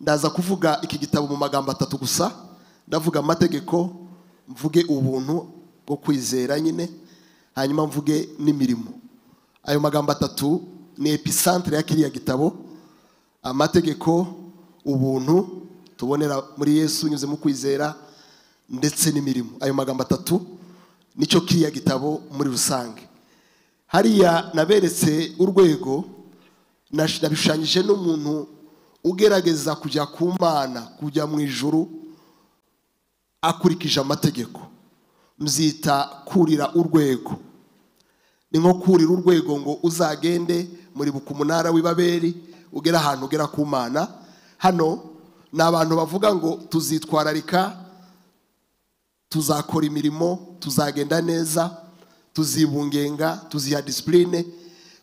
ndaza kuvuga iki gitabo mu magambo atatu gusa ndavuga amategeko mvuge ubuntu bwo kwizera nyine hanyuma mvuge n'imirimo ayo magambo atatu ni episantire ya kiriya gitabo amategeko ubuntu tubonera muri yesu unyuze mu kwizera ndetse n'imirimo ayo magambo atatu nicyo kiriya gitabo muri rusange hariya naberetse urwego nabishushanyije n'umuntu ugerageza kujya ku mana kujya mu ijuru akurikije amategeko muzita kurira urwego ni nko kurira urwego ngo uzagende muri buka umunara w'ibaberi ugera ahantu ugera ku mana hano ni abantu bavuga ngo tuzitwararika tuzakora imirimo tuzagenda neza tuzibungenga tuziha disipurine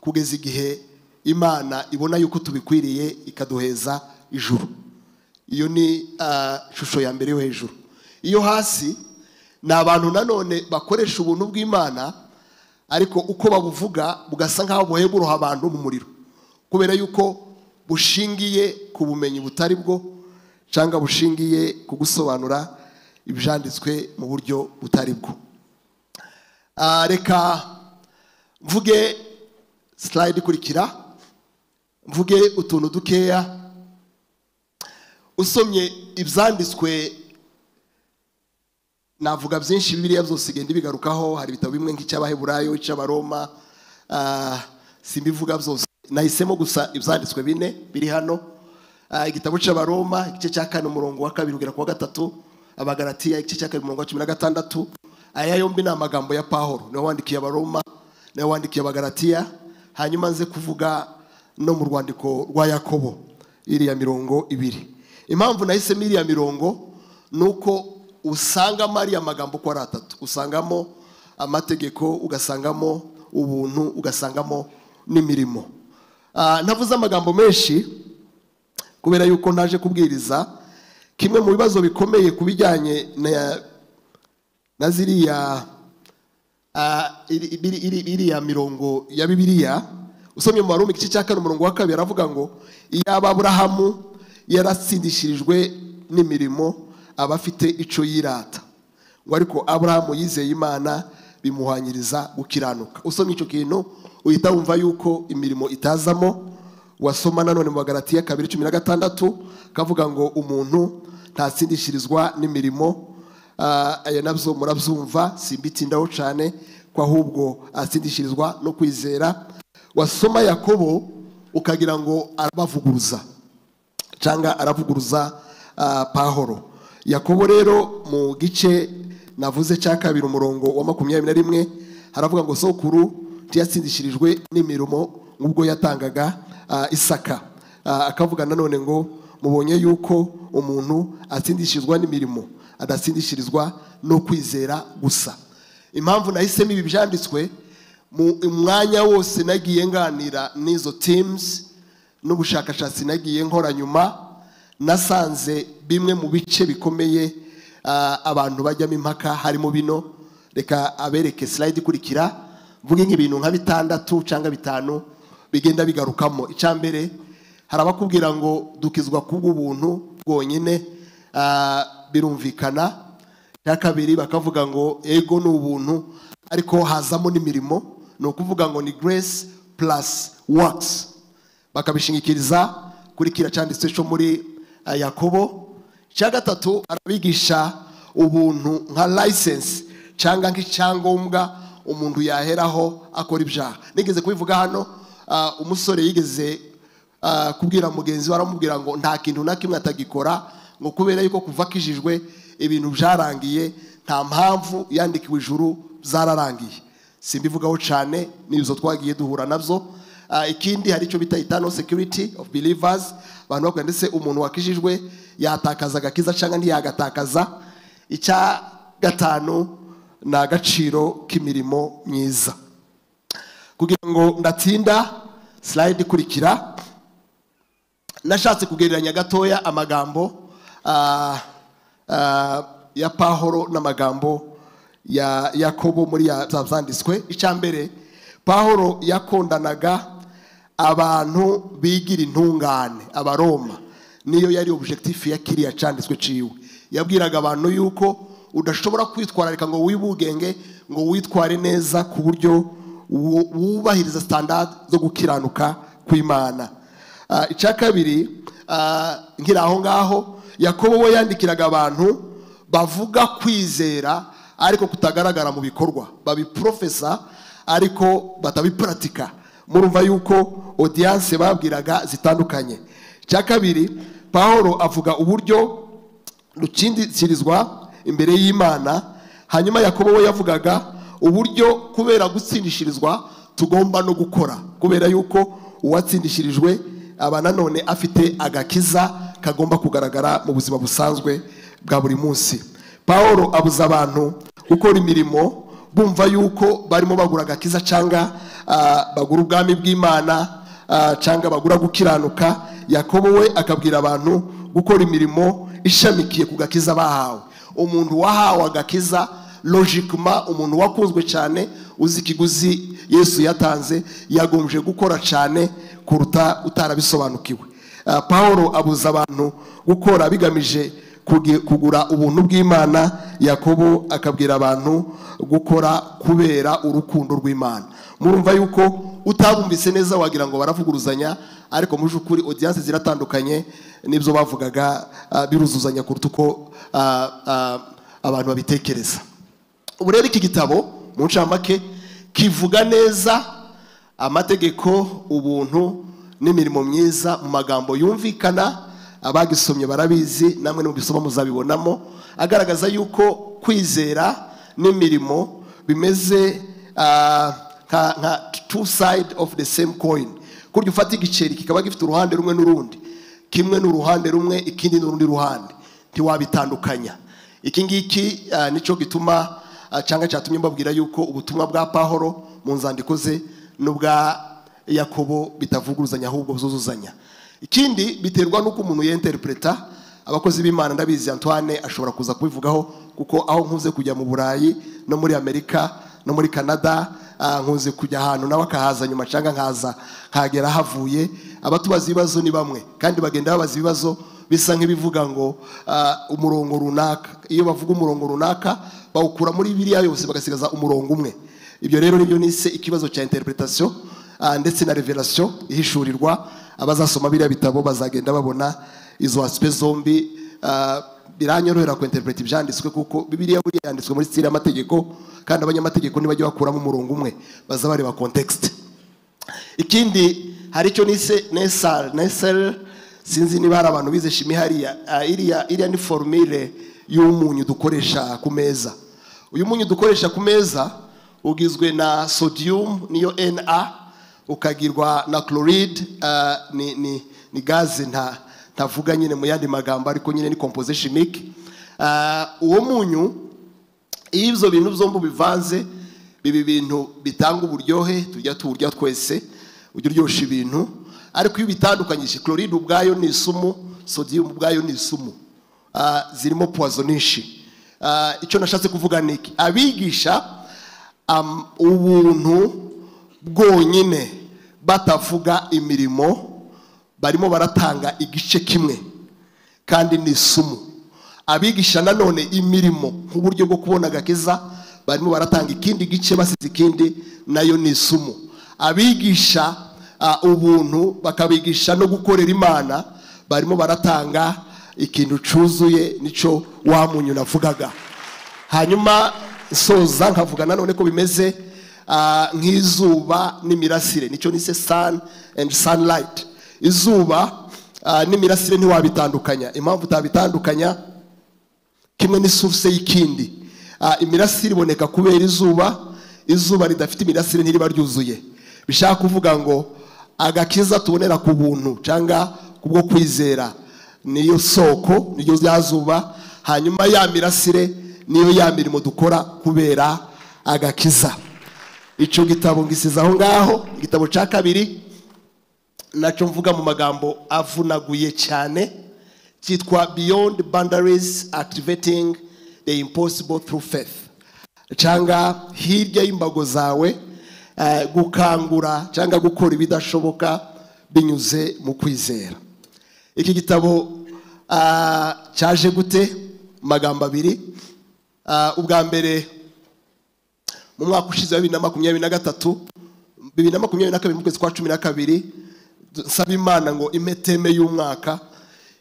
kugeza igihe imana ibona yuko tubikwiriye ikaduheza ijuru iyo ni ishusho ya mbere yo hejuru iyo hasi ni abantu nanone bakoresha ubuntu bw'imana ariko uko babuvuga bugasa nk'aho buheburuha abantu mu muriro kubera yuko bushingiye ku bumenyi butari bwo cyangwa bushingiye ku gusobanura ibyanditswe mu buryo butari bwo reka mvuge sitarayidi ikurikira mvuge utuntu dukeya usomye ibyanditswe navuga byinshi biriya byose igenda ibigarukaho hari ibitabo bimwe nk'icy'abaheburayo icy'abaroma simbivuga byose nahisemo gusa ibyanditswe bine biri hano igitabo cy'abaroma igice cya kane umurongo wa kabiri ugera ku wa gatatu abagaratiya igice cya kabiri umurongo wa cumi na gatandatu aya yombi ni amagambo ya pahoro niwe wandikiye abaroma niwe wandikiye abagaratiya hanyuma nze kuvuga no mu rwandiko rwa yakobo iriya mirongo ibiri impamvu nahisemo iriya mirongo ni uko usangamo ariya magambo uko ari atatu usangamo amategeko ugasangamo ubuntu ugasangamo n'imirimo navuze amagambo menshi kubera yuko ntaje kubwiriza kimwe mu bibazo bikomeye ku bijyanye na ziriya iriya mirongo ya bibiriya usomye mu barumbi igice cya kane umurongo wa kabiri aravuga ngo iyo aburahamu yaratsindishirijwe n'imirimo aba afite icyo yirata ngo ariko aburahamu yizeye imana bimuhanyiriza gukiranuka usomye icyo kintu uhita wumva yuko imirimo itazamo wasoma nanone mu bagaratiya kabiri cumi na gatandatu kavuga ngo umuntu ntatsindishirizwa n'imirimo ayo nabyo murabyumva simbitindaho cyane ko ahubwo atsindishirizwa no kwizera wasoma yakobo ukagira ngo arabavuguruza cyangwa aravuguruza pahoro yakobo rero mu gice navuze cya kabiri umurongo wa makumyabiri na rimwe haravuga ngo sokuru ntiyatsindishirijwe n'imirimo nk'ubwo yatangaga isaka akavuga nanone ngo mubonye yuko umuntu atsindishirizwa n'imirimo adatsindishirizwa no kwizera gusa impamvu nahisemo ibi byanditswe mu mwanya wose nagiye nganira n'izo timuzi n'ubushakashatsi nagiye nkora nyuma nasanze bimwe mu bice bikomeye abantu bajyamo impaka harimo bino reka abereke sirayidi ikurikira mvuge nk'ibintu nka bitandatu cyangwa bitanu bigenda bigarukamo mbere hari abakubwira ngo dukizwa kubw'ubuntu bwonyine birumvikana cya kabiri bakavuga ngo ego ni ubuntu ariko hazamo n'imirimo ni ukuvuga ngo ni grace plus works bakabishingikiriza kuri kiriya cyanditse cyo muri yakobo cya gatatu arabigisha ubuntu nka license cyangwa nk'icyangombwa umuntu yaheraho akora ibyaha nigeze kubivuga hano umusore yigeze kubwira mugenzi we aramubwira ngo nta kintu na kimwe atagikora ngo kubera yuko kuva akijijwe ibintu byarangiye nta mpamvu yandikiwe ijuru zararangiye simbivugaho cyane n'izo twagiye duhura nabyo ikindi hari icyo bita itano security of believers abantu bakora ndetse umuntu wakijijwe yatakaza agakiza cyangwa ntiyagatakaza icya gatanu ni agaciro k'imirimo myiza kugira ngo ndatsinda sirayidi ikurikira nashatse kugereranya gatoya amagambo ya pahoro n'amagambo ya yakobo muri zanditswe icya mbere pahoro yakundanaga abantu bigira intungane abaroma niyo yari objectif ya kiriya cyanditswe ciwe yabwiraga abantu yuko udashobora kwitwararika ngo wibugenge ngo witware neza ku buryo wu- wubahiriza standard zo gukiranuka kw'imana Ah, icya kabiri ah, nkiri aho ngaho yakobo we yandikiraga abantu bavuga kwizera ariko kutagaragara mu bikorwa babiprofesa ariko batabipuratika murumva yuko odiyanse babwiraga zitandukanye icya kabiri paul avuga uburyo rukindikirizwa imbere y'imana hanyuma yakobo we yavugaga uburyo kubera gutsindishirizwa tugomba no gukora kubera yuko uwatsindishirijwe aba nanone afite agakiza kagomba kugaragara mu buzima busanzwe bwa buri munsi paul abuza abantu gukora imirimo bumva yuko barimo bagura agakiza cyangwa ah, bagura ubwami bw'imana ah, cyangwa bagura gukiranuka yakobo we akabwira abantu gukora imirimo ishamikiye ku gakiza bahawe umuntu wahawe agakiza logikima umuntu wakunzwe cyane uzi ikiguzi yesu yatanze yagombye gukora cyane kuruta utarabisobanukiwe Ah, paul abuza abantu gukora bigamije kugi- kugura ubuntu bw'imana yakobo akabwira abantu gukora kubera urukundo rw'imana murumva yuko utabumvise neza wagira ngo baravuguruzanya ariko mu by'ukuri odiyanse ziratandukanye n'ibyo bavugaga ah, biruzuzanya kuruta uko ah, ah, abantu babitekereza ubu rero iki gitabo mu ncamake kivuga neza amategeko ubuntu n'imirimo myiza mu magambo yumvikana abagisomye barabizi namwe mubisoma muzabibonamo agaragaza yuko kwizera n'imirimo bimeze ah, nka nka two side of the same coin kurya ufata igiceri kikaba gifite uruhande rumwe n'urundi kimwe ni uruhande rumwe ikindi ni urundi ruhande ntiwabitandukanya iki ngiki ah, nicyo gituma ah, cyangwa cyatumye mbabwira yuko ubutumwa bwa pahoro mu nzandiko ze n'ubwa yakobo bitavuguruzanya ahubwo buzuzuzanya ikindi biterwa n'uko umuntu yinterpreta abakozi b'imana ndabizi antoine ashobora kuza kubivugaho kuko aho nkuze kujya mu burayi no muri amerika no muri canada ah, nkunze kujya ahantu nawe akahaza nyuma cyangwa nkaza nkagera havuye abatubaza ibibazo ni bamwe kandi bagenda babaza ibibazo bisa nk'ibivuga ngo ah, umurongo runaka iyo bavuga umurongo runaka bawukura muri biriya yose bagasigaza umurongo umwe ibyo rero nibyo nise ikibazo cya interpretation ah, ndetse na revelation ihishurirwa abazasoma biriya bitabo bazagenda babona izo aspe zombi ah, biranyorohera kuinterpreta ibyanditswe kuko bibiliya buriya yanditswe muri style y'amategeko kandi abanyamategeko ntibajya bakuramo umurongo umwe baza bareba context ikindi hari icyo nise nesal nesel sinzi niba hari abantu bize shimi hariya Ah, iriya iriya ni formire y'umunyu dukoresha ku meza uyu munyu dukoresha ku meza ugizwe na sodium niyo na ukagirwa na chloride ah, ni, ni, ni gaze nta ntavuga nyine mu yandi magambo ariko nyine ni composé chimique Ah, uwo munyu iyo ibyo bintu byombi ubivanze biba ibintu bitanga uburyohe tujya tuwurya twese ujya uryoshya ibintu ariko iyo ubitandukanyije chloride ubwayo ni isumu sodium ubwayo ni isumu Ah, zirimo puwazo nyinshi Ah, icyo nashatse kuvuga ni iki abigisha am- ubuntu bwonyine batavuga imirimo barimo baratanga igice kimwe kandi ni isumu abigisha nanone imirimo nk'uburyo bwo kubona agakiza barimo baratanga ikindi gice basize ikindi nayo ni isumu abigisha ah, ubuntu bakabigisha no gukorera imana barimo baratanga ikintu cyuzuye nicyo wa munyu navugaga hanyuma soza nkavuga nanone ko bimeze ah, nk'izuba n'imirasire nicyo nise sun and sunlight izuba ah, n'imirasire ntiwabitandukanya impamvu utabitandukanya kimwe ni source y'ikindi Ah, imirasire iboneka kubera izuba izuba ridafite imirasire ntiriba ryuzuye bishaka kuvuga ngo agakiza tubonera ku buntu cyangwa kubwo kwizera niyo soko niyo rya zuba hanyuma ya mirasire niyo ya mirimo dukora kubera agakiza icyo gitabo ngisize aho ngaho igitabo cya kabiri nacyo mvuga mu magambo avunaguye cyane cyitwa beyond boundaries activating the impossible through faith cyangwa hirya y'imbago zawe eh, gukangura cyangwa gukora ibidashoboka binyuze mu kwizera iki gitabo Ah, cyaje gute mu magambo abiri Ah, ubwa mbere mu mwaka ushize wa bibiri na makumyabiri na gatatu bibiri na makumyabiri na kabiri mu kwezi kwa cumi na kabiri nsaba imana ngo ime teme y'umwaka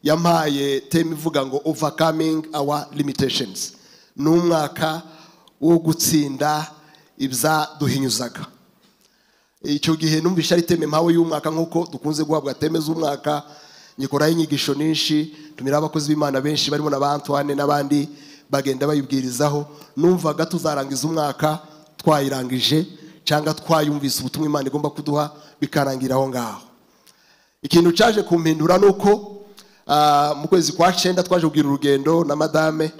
yampaye teme ivuga ngo overcoming our limitations ni umwaka wo gutsinda ibyaduhinyuzaga icyo gihe numvise ari teme mpawe y'umwaka nk'uko dukunze guhabwa teme z'umwaka nyikoraho inyigisho nyinshi tumira abakozi b'imana benshi barimo na ba antoine n'abandi bagenda bayibwirizaho numvaga tuzarangiza umwaka twayirangije cyangwa twayumvise ubutumwa imana igomba kuduha bikarangira aho ngaho ikintu cyaje kumpindura ni uko ah, mu kwezi kwa cyenda twaje kugira urugendo na madame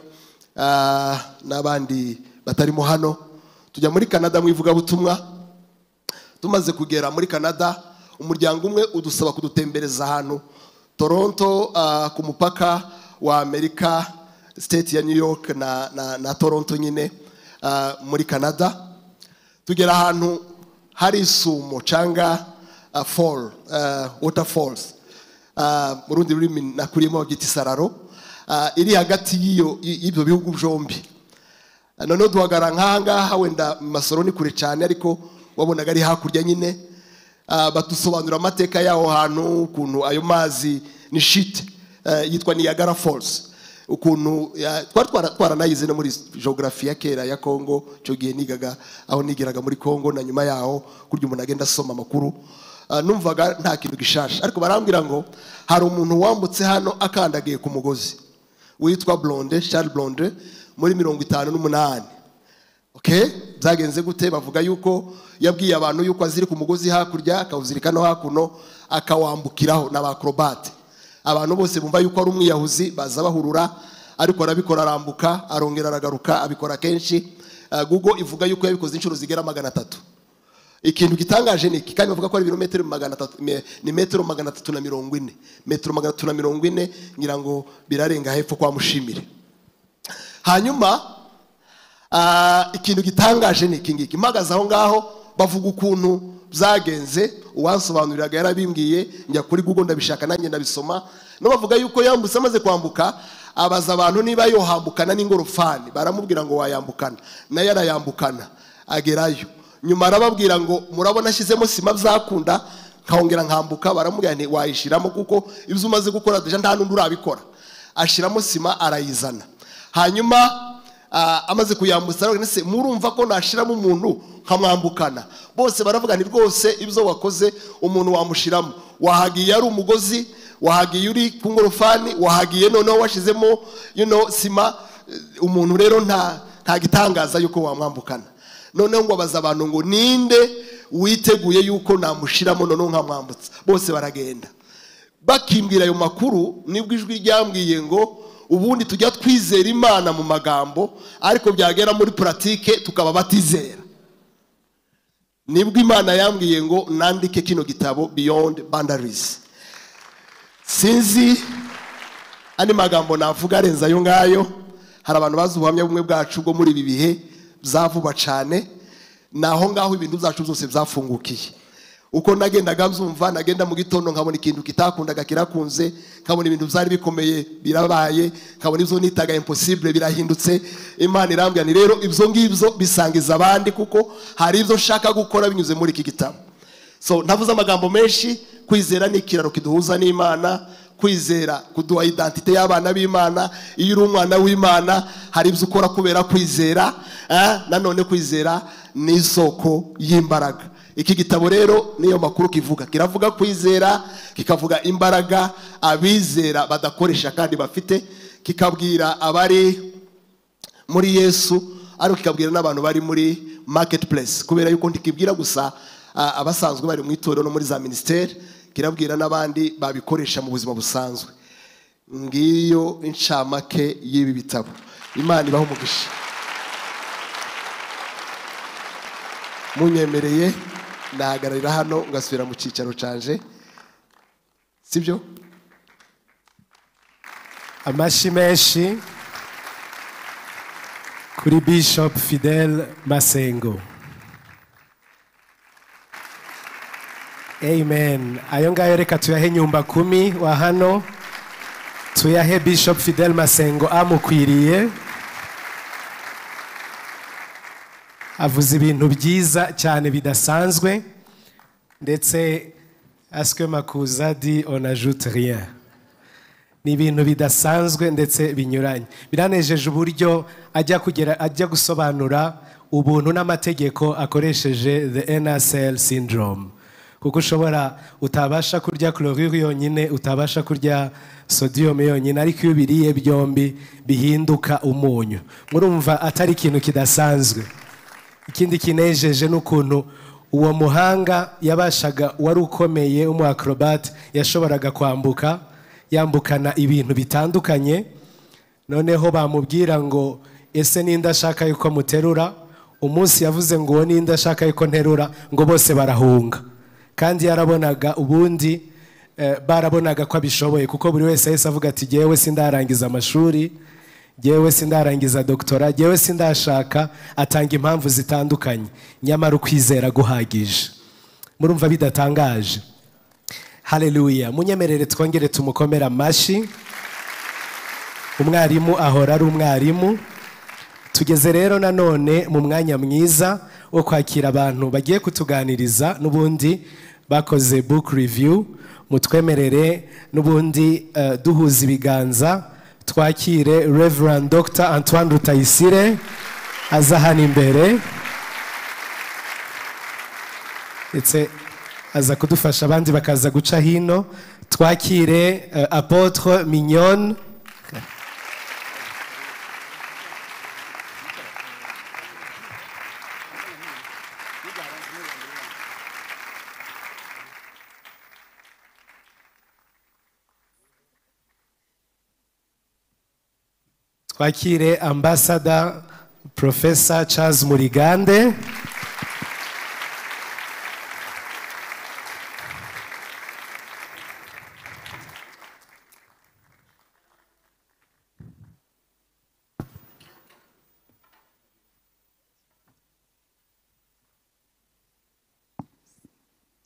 ah, n'abandi batarimo hano tujya muri canada mu ivugabutumwa tumaze kugera muri canada umuryango umwe udusaba kudutembereza ahantu toronto ah, ku mupaka wa amerika state ya new york na, na, na toronto nyine ah, muri canada tugera ahantu hari isumo cyangwa ah, fall ah, water falls Ah, mu rundi rurimi nakuriyemo babyita isararo ah, iri hagati y'iyo- y'ibyo bihugu byombi noneho duhagara nk'aha ngaha wenda mu masoro ni kure cyane ariko wabonaga ari hakurya nyine Ah, badusobanurira amateka y'aho hantu ukuntu ayo mazi ni shite eh, yitwa niyagara falls ukuntu ya- twari twara- twaranayize no muri geography ya kera ya congo icyo gihe nigaga aho nigiraga muri congo na nyuma yaho kurya umuntu agenda asoma amakuru Ah, numvaga nta kintu gishasha ariko barambwira ngo hari umuntu wambutse hano akandagiye ku mugozi witwa blonde Charles blonde muri mirongo itanu n'umunani okay byagenze gute bavuga yuko yabwiye abantu yuko aziri ku mugozi hakurya akawuzirika no hakuno akawambukiraho n'abakrobate abantu bose bumva yuko ari umwiyahuzi baza bahurura ariko arabikora arambuka arongera aragaruka abikora kenshi Ah, google ivuga yuko yabikoze inshuro zigera magana atatu ikintu gitangaje ni iki kandi bavuga ko ari ibirometero magana atatu me- ni metero magana atatu na mirongo ine metero magana atatu na mirongo ine ngira ngo birarenga hepfo kwa mushimire hanyuma ah, ikintu gitangaje ni iki ngiki mpagaze aho ngaho bavuga ukuntu byagenze uwansobanuriraga yarabimbwiye njya kuri google ndabishaka nanjye ndabisoma no bavuga yuko yambutse amaze kwambuka abaza abantu niba yohambukana n'ingorofani baramubwira ngo wayambukana nayo arayambukana agerayo nyuma arababwira ngo murabona ashyizemo sima byakunda nkahongera nkambuka baramubwira nti wayishyiramo kuko ibyo umaze gukora deja nta n'undi urabikora ashyiramo sima arayizana hanyuma ah, amaze kuyambutsa aravuga ati, "Ese murumva ko nashyiramo umuntu nkamwambukana bose baravuga ni rwose ibyo wakoze umuntu wamushyiramo wahagiye ari umugozi wahagiye uri ku ngorofani wahagiye noneho washyizemo you know, sima Eh, umuntu rero nta nta gitangaza yuko wamwambukana noneho ngo abaza abantu ngo ninde witeguye yuko namushyiramo noneho nkamwambutsa bose baragenda bakimbwira ayo makuru nibwo ijwi ryambwiye ngo ubundi tujya twizera imana mu magambo ariko byagera muri puratike tukaba batizera nibwo imana yambwiye ngo nandike kino gitabo beyond boundaries sinzi andi magambo navuga arenze ayo ngayo hari abantu bazi ubuhamya bumwe bwacu bwo muri ibi bihe bya vuba cyane ni aho ngaho ibintu byacu byose byafungukiye uko nagendaga mbyumva nagenda mu gitondo nkabona ikintu kitakundaga kirakunze nkabona ibintu byari bikomeye birabaye nkabona ibyo nitaga impossible birahindutse imana irambwira ni rero ibyo ngibyo bisangiza abandi kuko hari ibyo nshaka gukora binyuze muri iki gitabo so ntavuze amagambo menshi kwizera ni ikiraro kiduhuza n'imana kwizera kuduha identite y'abana b'imana iyo uri umwana w'imana hari ibyo ukora kubera kwizera eh, nanone kwizera ni isoko y'imbaraga iki gitabo rero niyo makuru kivuga kiravuga kwizera kikavuga imbaraga abizera badakoresha kandi bafite kikabwira abari muri yesu ariko kikabwira n'abantu bari muri maketi puresi kubera yuko ntikibwira gusa ah, abasanzwe bari mu itorero no muri za minisiteri kirabwira n'abandi babikoresha mu buzima busanzwe ngiyo incamake y'ibi bitabo imana ibaho umugisha munyemereye nahagararira hano ngasubira mu cyicaro canje sibyo amashyi menshi kuri bishop fidel masengo amen ayo ngayo reka tuyahe nyumba kumi wa hano tuyahe Bishop Fidel Masengo amukwiriye avuze ibintu byiza cyane bidasanzwe ndetse aswe makuza di on ajoute rien ni ibintu bidasanzwe ndetse binyuranye biranejeje uburyo ajya kugera ajya gusobanura ubuntu n'amategeko akoresheje the NSL syndrome kuko ushobora utabasha kurya chlorure yonyine utabasha kurya sodium yonyine ariko iyo ubiriye byombi bihinduka umunyu murumva atari ikintu kidasanzwe ikindi kinejeje ni ukuntu uwo muhanga yabashaga wari ukomeye w'umuakrobate yashoboraga kwambuka yambukana ibintu bitandukanye noneho bamubwira ngo ese ninde ashaka yuko muterura umunsi yavuze ngo uwo ninde ashaka yuko nterura ngo bose barahunga kandi yarabonaga ubundi eh, barabonaga ko abishoboye kuko buri wese yahise avuga ati jyewe sindarangiza amashuri jyewe sindarangiza doktora jyewe sindashaka atanga impamvu zitandukanye nyamara ukwizera guhagije murumva bidatangaje haleluya munyemerere twongere tumukomere amashyi umwarimu ahora ari umwarimu tugeze rero nanone mu mwanya mwiza wo kwakira abantu bagiye kutuganiriza n'ubundi bakoze book review mutwemerere n'ubundi eh, duhuza ibiganza twakire reverend dr antoine rutayisire aza hano imbere ndetse aza kudufasha abandi bakaza guca hino twakire eh, apotre mignone twakire ambasada profesa charles murigande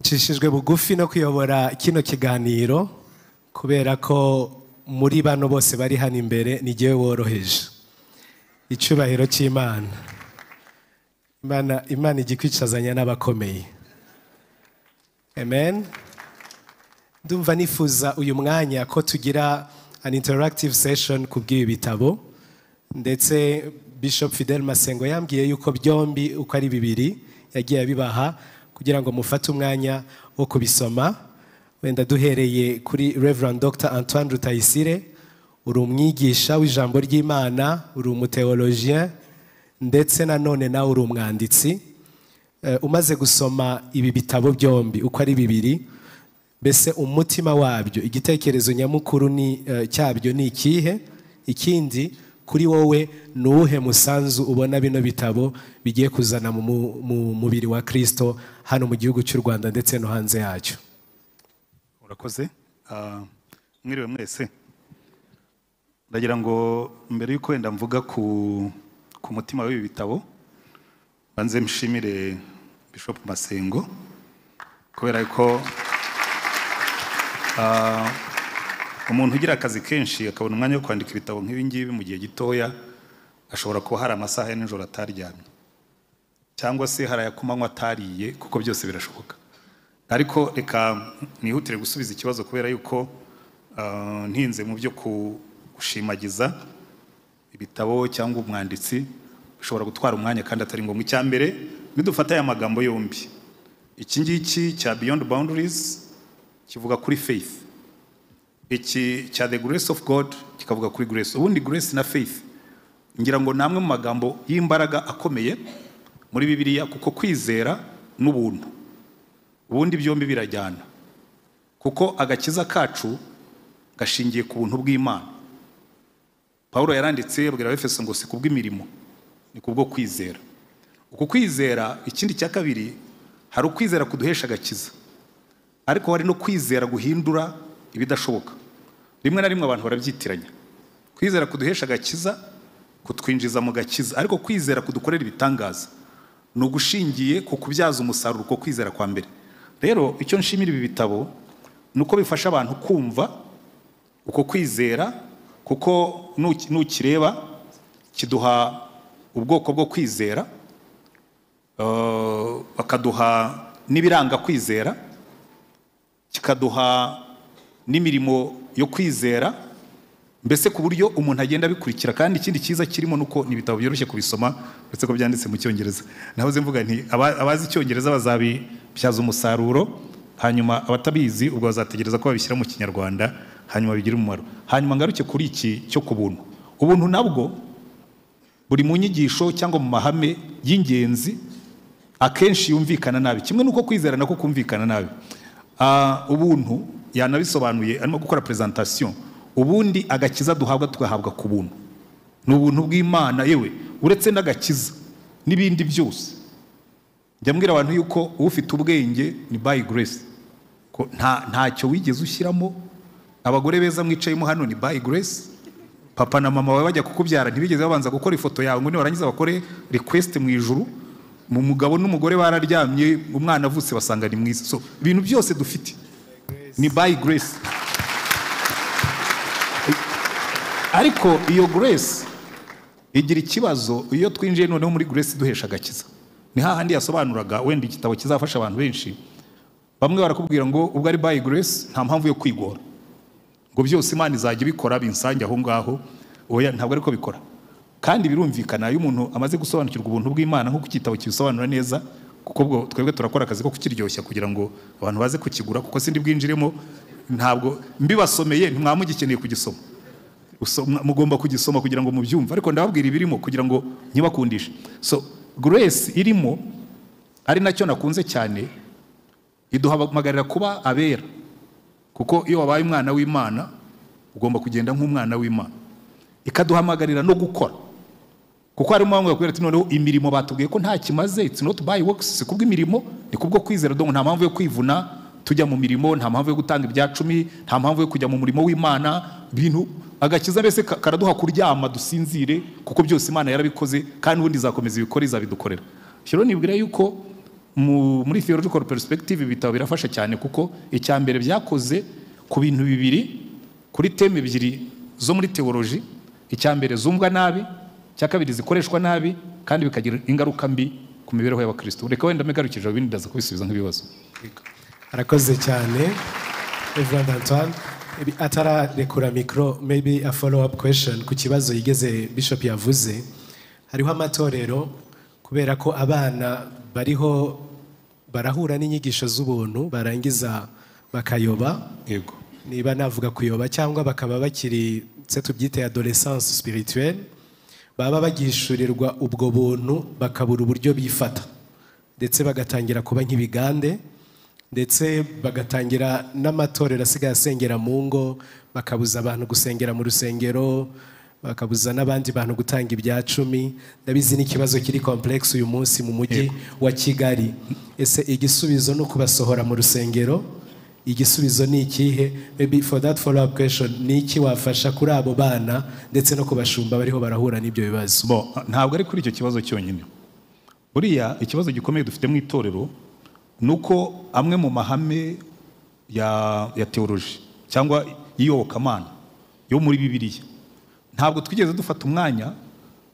nshishijwe bugufi no kuyobora kino kiganiro kubera ko muri bano bose bari hano imbere ni jyewe woroheje icyubahiro cy'imana imana imana ijya ikwicazanya n'abakomeye amen ndumva nifuza uyu mwanya ko tugira an interactive session ku bw'ibi bitabo ndetse bishop fidel masengo yambwiye yuko byombi uko ari bibiri yagiye abibaha kugira ngo mufate umwanya wo kubisoma wenda duhereye kuri Reverend Dr antoine rutayisire uri umwigisha w'ijambo ry'imana uri umuteologien ndetse nanone nawe uri umwanditsi Eh, umaze gusoma ibi bitabo byombi uko ari bibiri mbese umutima wabyo igitekerezo nyamukuru ni, eh, cyabyo ni ikihe ikindi kuri wowe ni uwuhe musanzu ubona bino bitabo bigiye kuzana mu mu- mu mubiri wa kirisito hano mu gihugu cy'u rwanda ndetse no hanze yacyo urakoze Ah, mwiriwe mwese ndagira ngo mbere y'uko wenda mvuga ku ku mutima w'ibi bitabo banze mshimire bishop masengo kubera ko ah, umuntu ugira akazi kenshi akabona umwanya wo kwandika ibitabo nk'ibi ngibi mu gihe gitoya ashobora kuba hari amasaha ya nijoro ataryamye cyangwa se hari aya kumanywa atariye kuko byose birashoboka ariko reka nihutire gusubiza ikibazo kubera yuko ah, ntinze mu byo ku- gushimagiza ibitabo cyangwa umwanditsi bishobora gutwara umwanya kandi atari ngombwa icya mbere nidufata aya magambo yombi iki ngiki cya beyond boundaries kivuga kuri faith iki cya the grace of god kikavuga kuri grace ubundi grace na faith ngira ngo ni amwe mu magambo y'imbaraga akomeye muri bibiliya kuko kwizera n'ubuntu ubundi byombi birajyana kuko agakiza kacu gashingiye ku buntu bw'imana pawulo yaranditse abwira abefeso ngo si ku bw'imirimo ni ku bwo kwizera uku kwizera ikindi cya kabiri hari ukwizera kuduhesha agakiza ariko hari no kwizera guhindura ibidashoboka rimwe na rimwe abantu barabyitiranya kwizera kuduhesha agakiza kutwinjiza mu gakiza ariko kwizera kudukorera ibitangaza ni ugushingiye ku kubyaza umusaruro uko kwizera kwa mbere rero icyo nshimira ibi bitabo ni uko bifasha abantu kumva uko kwizera kuko nuki- nukireba kiduha ubwoko bwo kwizera eh, bakaduha n'ibiranga kwizera kikaduha n'imirimo yo kwizera mbese ku buryo umuntu agenda abikurikira kandi ikindi cyiza kirimo nuko ni ibitabo byoroshye kubisoma uretse ko byanditse mu cyongereza nahoze mvuga nti aba- abazi icyongereza bazabibyaza umusaruro hanyuma abatabizi ubwo bazategereza ko babishyira mu kinyarwanda hanyuma bigira umumaro hanyuma ngaruke kuri iki cyo ku buntu ubuntu nabwo buri mu nyigisho cyangwa mu mahame y'ingenzi akenshi yumvikana nabi kimwe n'uko kwizera nako kumvikana nabi Ah, ubuntu yanabisobanuye arimo gukora presentation ubundi agakiza duhabwa tugahabwa ku buntu ni ubuntu bw'imana yewe uretse n'agakiza n'ibindi byose njya mbwira abantu yuko ufite ubwenge ni by grace ko nta ntacyo wigeze ushyiramo abagore beza mwicayemo hano ni by grace papa na mama bawe bajya kukubyara ntibigeze babanza gukora ifoto yawe ngo nibarangiza bakore request mu ijuru mu mugabo n'umugore bararyamye umwana avutse basanga ni mwiza so ibintu byose dufite ni by grace ariko iyo grace igira ikibazo iyo twinjiye noneho muri grace duhesha agakiza ni hahandi yasobanuraga wenda igitabo kizafasha abantu benshi bamwe barakubwira ngo ubwo ari by grace nta mpamvu yo kwigora ngo byose imana izajya ibikora binsange aho ngaho oya ntabwo ariko bikora kandi birumvikana iyo umuntu amaze gusobanukirwa ubuntu bw'imana nk'uko igitabo kibisobanura neza kuko bwo twebwe turakora akazi ko kukiryoshya kugira ngo abantu baze kukigura kuko sindi bwinjiremo ntabwo mbibasomeye ntimwaba mugikeneye kugisoma Uso- mwa- mugomba kugisoma kugira ngo mubyumve ariko ndababwira ibirimo kugira ngo nyibakundishe so grace irimo ari nacyo nakunze cyane iduhamagarira kuba abera kuko iyo wabaye umwana w'imana ugomba kugenda nk'umwana w'imana ikaduhamagarira no gukora kuko harimo bamwe bakubwira ati noneho imirimo batubwiye ko nta kimaze it's not by works si kubw'imirimo ni kubwo kwizera dong nta mpamvu yo kwivuna tujya mu mirimo nta mpamvu yo gutanga ibya cumi nta mpamvu yo kujya mu murimo w'imana bintu agakiza mbese ka- karaduha kuryama dusinzire kuko byose imana yarabikoze kandi ubundi izakomeza ibikore izabidukorera rero nibwira yuko mu- muri theological perspective ibitabo birafasha cyane kuko icya mbere byakoze ku bintu bibiri kuri teme ebyiri zo muri teoloji icya mbere zumvwa nabi icya kabiri zikoreshwa nabi kandi bikagira ingaruka mbi ku mibereho y'abakristo reka wenda mbigarukije ibindi ndaza kubisubiza nk'ibibazo arakoze cyane reverend antoine Maybe atararekura mikoro maybe a follow up question ku kibazo yigeze bishop yavuze hariho amatorero kubera ko abana bariho barahura n'inyigisho z'ubuntu barangiza bakayoba yego niba navuga kuyoba cyangwa bakaba bakiri se tubyite adolescence spirituelle baba bagishurirwa ubwo buntu bakabura uburyo bifata ndetse bagatangira kuba nk'ibigande ndetse bagatangira n'amatorero asigaye asengera mu ngo bakabuza abantu gusengera mu rusengero bakabuza n'abandi bantu gutanga ibya cumi ndabizi n'ikibazo kiri complex uyu munsi mu mujyi wa kigali ese igisubizo ni ukubasohora mu rusengero igisubizo ni ikihe maybe for that follow up question ni iki wafasha kuri abo bana ndetse no ku bashumba bariho barahura n'ibyo bibazo Bo, ntabwo ari kuri icyo kibazo cyonyine buriya ikibazo gikomeye dufite mu itorero ni uko amwe mu mahame ya, ya teoloji cyangwa y'iyobokamana yo muri bibiliya ntabwo twigeze dufata umwanya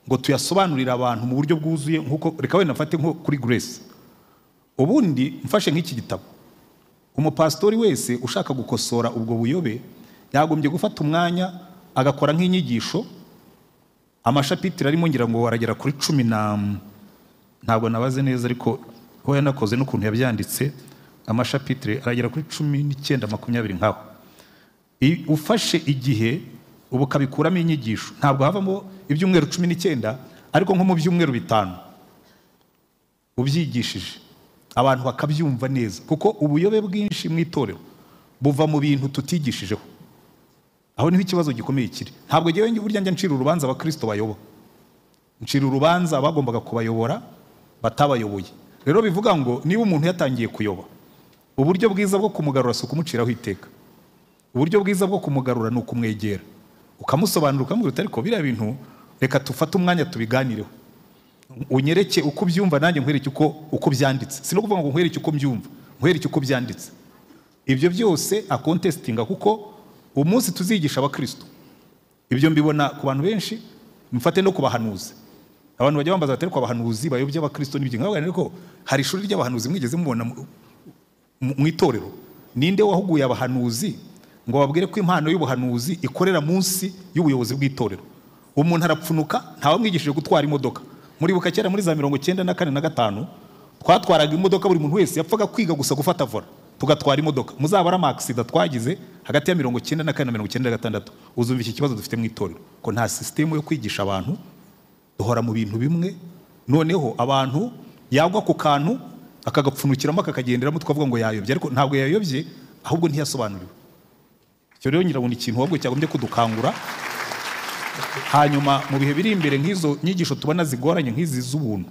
ngo tuyasobanurire abantu mu buryo bwuzuye nkuko reka wenda mfate nko kuri grace ubundi mfashe nk'iki gitabo umupasitori wese ushaka gukosora ubwo buyobe yagombye gufata umwanya agakora nk'inyigisho amashapitire arimo ngira ngo aragera kuri cumi na ntabwo nabaze neza ariko ho yanakoze n'ukuntu yabyanditse amashapitire aragera kuri cumi n'icyenda makumyabiri nkaho I- ufashe igihe ubu ukabikuramo inyigisho ntabwo havamo ibyumweru cumi n'icyenda ariko nko mu byumweru bitanu ubyigishije abantu bakabyumva neza kuko ubuyobe bwinshi mu itorero buva mu bintu tutigishijeho aho niho ikibazo gikomeye kiri ntabwo njyewe njye- burya njya ncira urubanza abakristo bayoba ncira urubanza abagombaga kubayobora batabayoboye rero bivuga ngo niba umuntu yatangiye kuyoba uburyo bwiza bwo kumugarura si ukumuciraho iteka uburyo bwiza bwo kumugarura ni ukumwegera ukamusobanurira ukamubwira uti ariko biriya bintu reka tufate umwanya tubiganireho unyereke uko ubyumva nanjye nkwereke uko uko byanditse si no kuvuga ngo nkwereke uko mbyumva nkwereke uko byanditse ibyo byose akontesitinga kuko umunsi tuzigisha abakristo ibyo mbibona ku bantu benshi mfate no kubahanuzi abantu bajya bambaza bati ariko abahanuzi bayobya abakristo n'ibyo nkavuga nti, ariko hari ishuri ry'abahanuzi mwigeze mubona mu- mu mu itorero ninde wahuguye abahanuzi ngo babwire ko impano y'ubuhanuzi ikorera munsi y'ubuyobozi bw'itorero umuntu arapfunuka ntawamwigishije gutwara imodoka muribuka kera muri za mirongo icyenda na kane na gatanu twatwaraga imodoka buri muntu wese yapfaga kwiga gusa gufata vola tugatwara imodoka muzabara amakisida twagize hagati ya mirongo icyenda na kane na mirongo icyenda na gatandatu uzumva iki kibazo dufite mu itorero ko nta sisitemu yo kwigisha abantu duhora mu bintu bimwe noneho abantu yagwa ku kantu akagapfunukiramo akakagenderamo tukavuga ngo yayobye ariko ntabwo yayobye ahubwo ntiyasobanuriwe icyo rero ngira ngo ni ikintu ahubwo cyagombye kudukangura hanyuma mu bihe biri imbere nk'izo nyigisho tubona zigoranye nk'izi z'ubuntu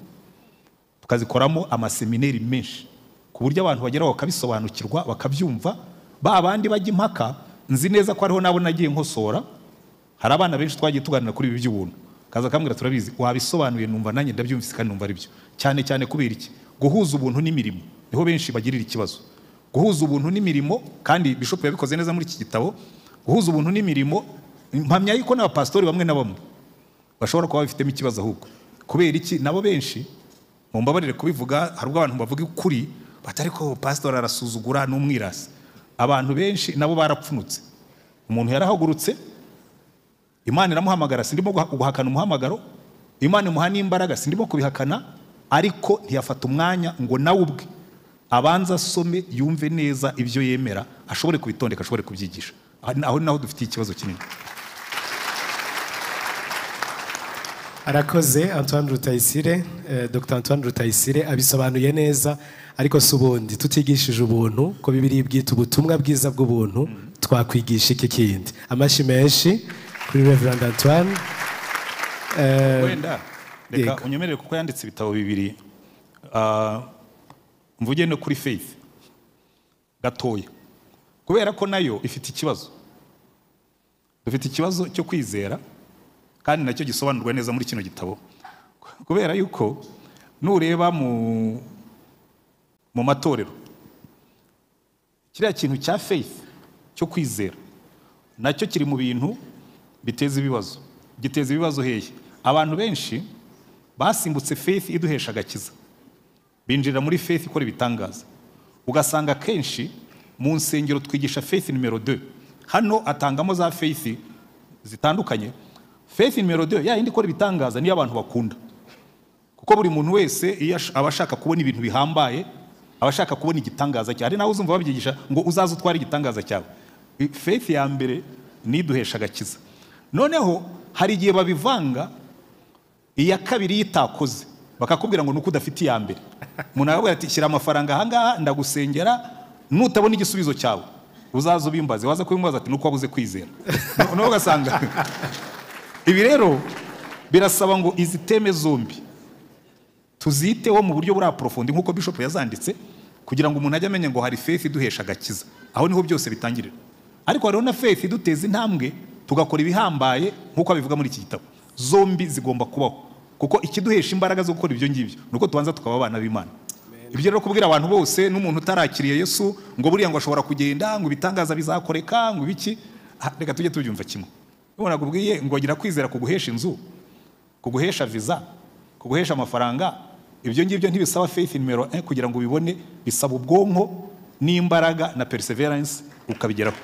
tukazikoramo amasemineri menshi ku buryo abantu bageraho bakabisobanukirwa bakabyumva ba bandi bajya impaka nzi neza ko hariho n'abo nagiye nkosora hari abana benshi twagiye tuganira kuri ibi by'ubuntu kaza akambwira turabizi wabisobanuye numva nanjye ndabyumvise kandi numva ari byo cyane cyane kubera iki guhuza ubuntu n'imirimo niho benshi bagirira ikibazo guhuza ubuntu n'imirimo kandi bishop yabikoze neza muri iki gitabo guhuza ubuntu n'imirimo mpamya yuko n'abapasitori bamwe na bamwe bashobora kuba babifitemo ikibazo ahubwo kubera iki nabo benshi mumbabarire kubivuga hari ubwo abantu bavuga ukuri bati ariko pasitori arasuzugura n'umwirasi abantu benshi nabo barapfunutse umuntu yarahagurutse imana iramuhamagara sindimo guha- guhakana umuhamagaro imana imuha n'imbaraga sindimo kubihakana ariko ntiyafata umwanya ngo nawe ubwe abanze asome yumve neza ibyo yemera ashobore kubitondeka ashobore kubyigisha Aha- aho ni naho dufitiye ikibazo kinini arakoze antoine rutayisire eh, dr antoine rutayisire abisobanuye neza ariko si ubundi tutigishije ubuntu ko bibiri bwita ubutumwa bwiza bw'ubuntu twakwigisha iki kindi amashyi menshi kuri reverand antoine Eh, wenda reka yego. unyemerere kuko yanditse ibitabo bibiri Ah, mvuge no kuri faith gatoya kubera ko nayo ifite ikibazo dufite ikibazo cyo kwizera kandi nacyo gisobanurwa neza muri kino gitabo kubera yuko nureba mu mu matorero kiriya kintu cya faith cyo kwizera nacyo kiri mu bintu biteza ibibazo giteza ibibazo hehe abantu benshi basimbutse faith iduhesha agakiza binjirira muri faith ikora ibitangaza ugasanga akenshi mu nsengero twigisha faith nimero 2 hano atangamo za faith zitandukanye faith nimero 2 ya yindi ikora ibitangaza niyo abantu bakunda kuko buri muntu wese iyo ash- aba ashaka kubona ibintu bihambaye aba ashaka kubona igitangaza cyawe hari nawe uzumva babyigisha ngo uzaze utware igitangaza cyawe I- faith ya mbere niduhesha agakiza noneho hari igihe babivanga iya kabiri iyo itakoze bakakubwira ngo nuko udafite iya mbere umuntu aravuga ati shyira amafaranga ahangaha ndagusengera nutabona igisubizo cyawe uzaze ubimbaze waza kubimbaza ati nuko wabuze kwizera No- nawe ugasanga ibi rero birasaba ngo izi teme zombi tuziteho mu buryo buri aporofondi nk'uko bishop yazanditse kugira ngo umuntu ajye amenya ngo hari faith iduhesha agakiza aho niho byose bitangirira ariko hariho na faith iduteza intambwe tugakora ibihambaye nk'uko abivuga muri iki gitabo zombi zigomba kubaho kuko ikiduhesha imbaraga zo gukora ibyo ngibyo ni uko tubanza tukaba abana b'imana ibyo rero kubwira abantu bose n'umuntu utarakiriye yesu ngo buriya ngo ashobora kugenda ngo ibitangaza bizakoreka ngo ibiki ah, reka tujye tubyumva kimwe nubona akubwiye ngo gira kwizera kuguhesha inzu kuguhesha viza kuguhesha amafaranga ibyo ngibyo ntibisaba faith nimero 1 kugira ngo ubibone bisaba ubwonko n'imbaraga na perseverance ukabigeraho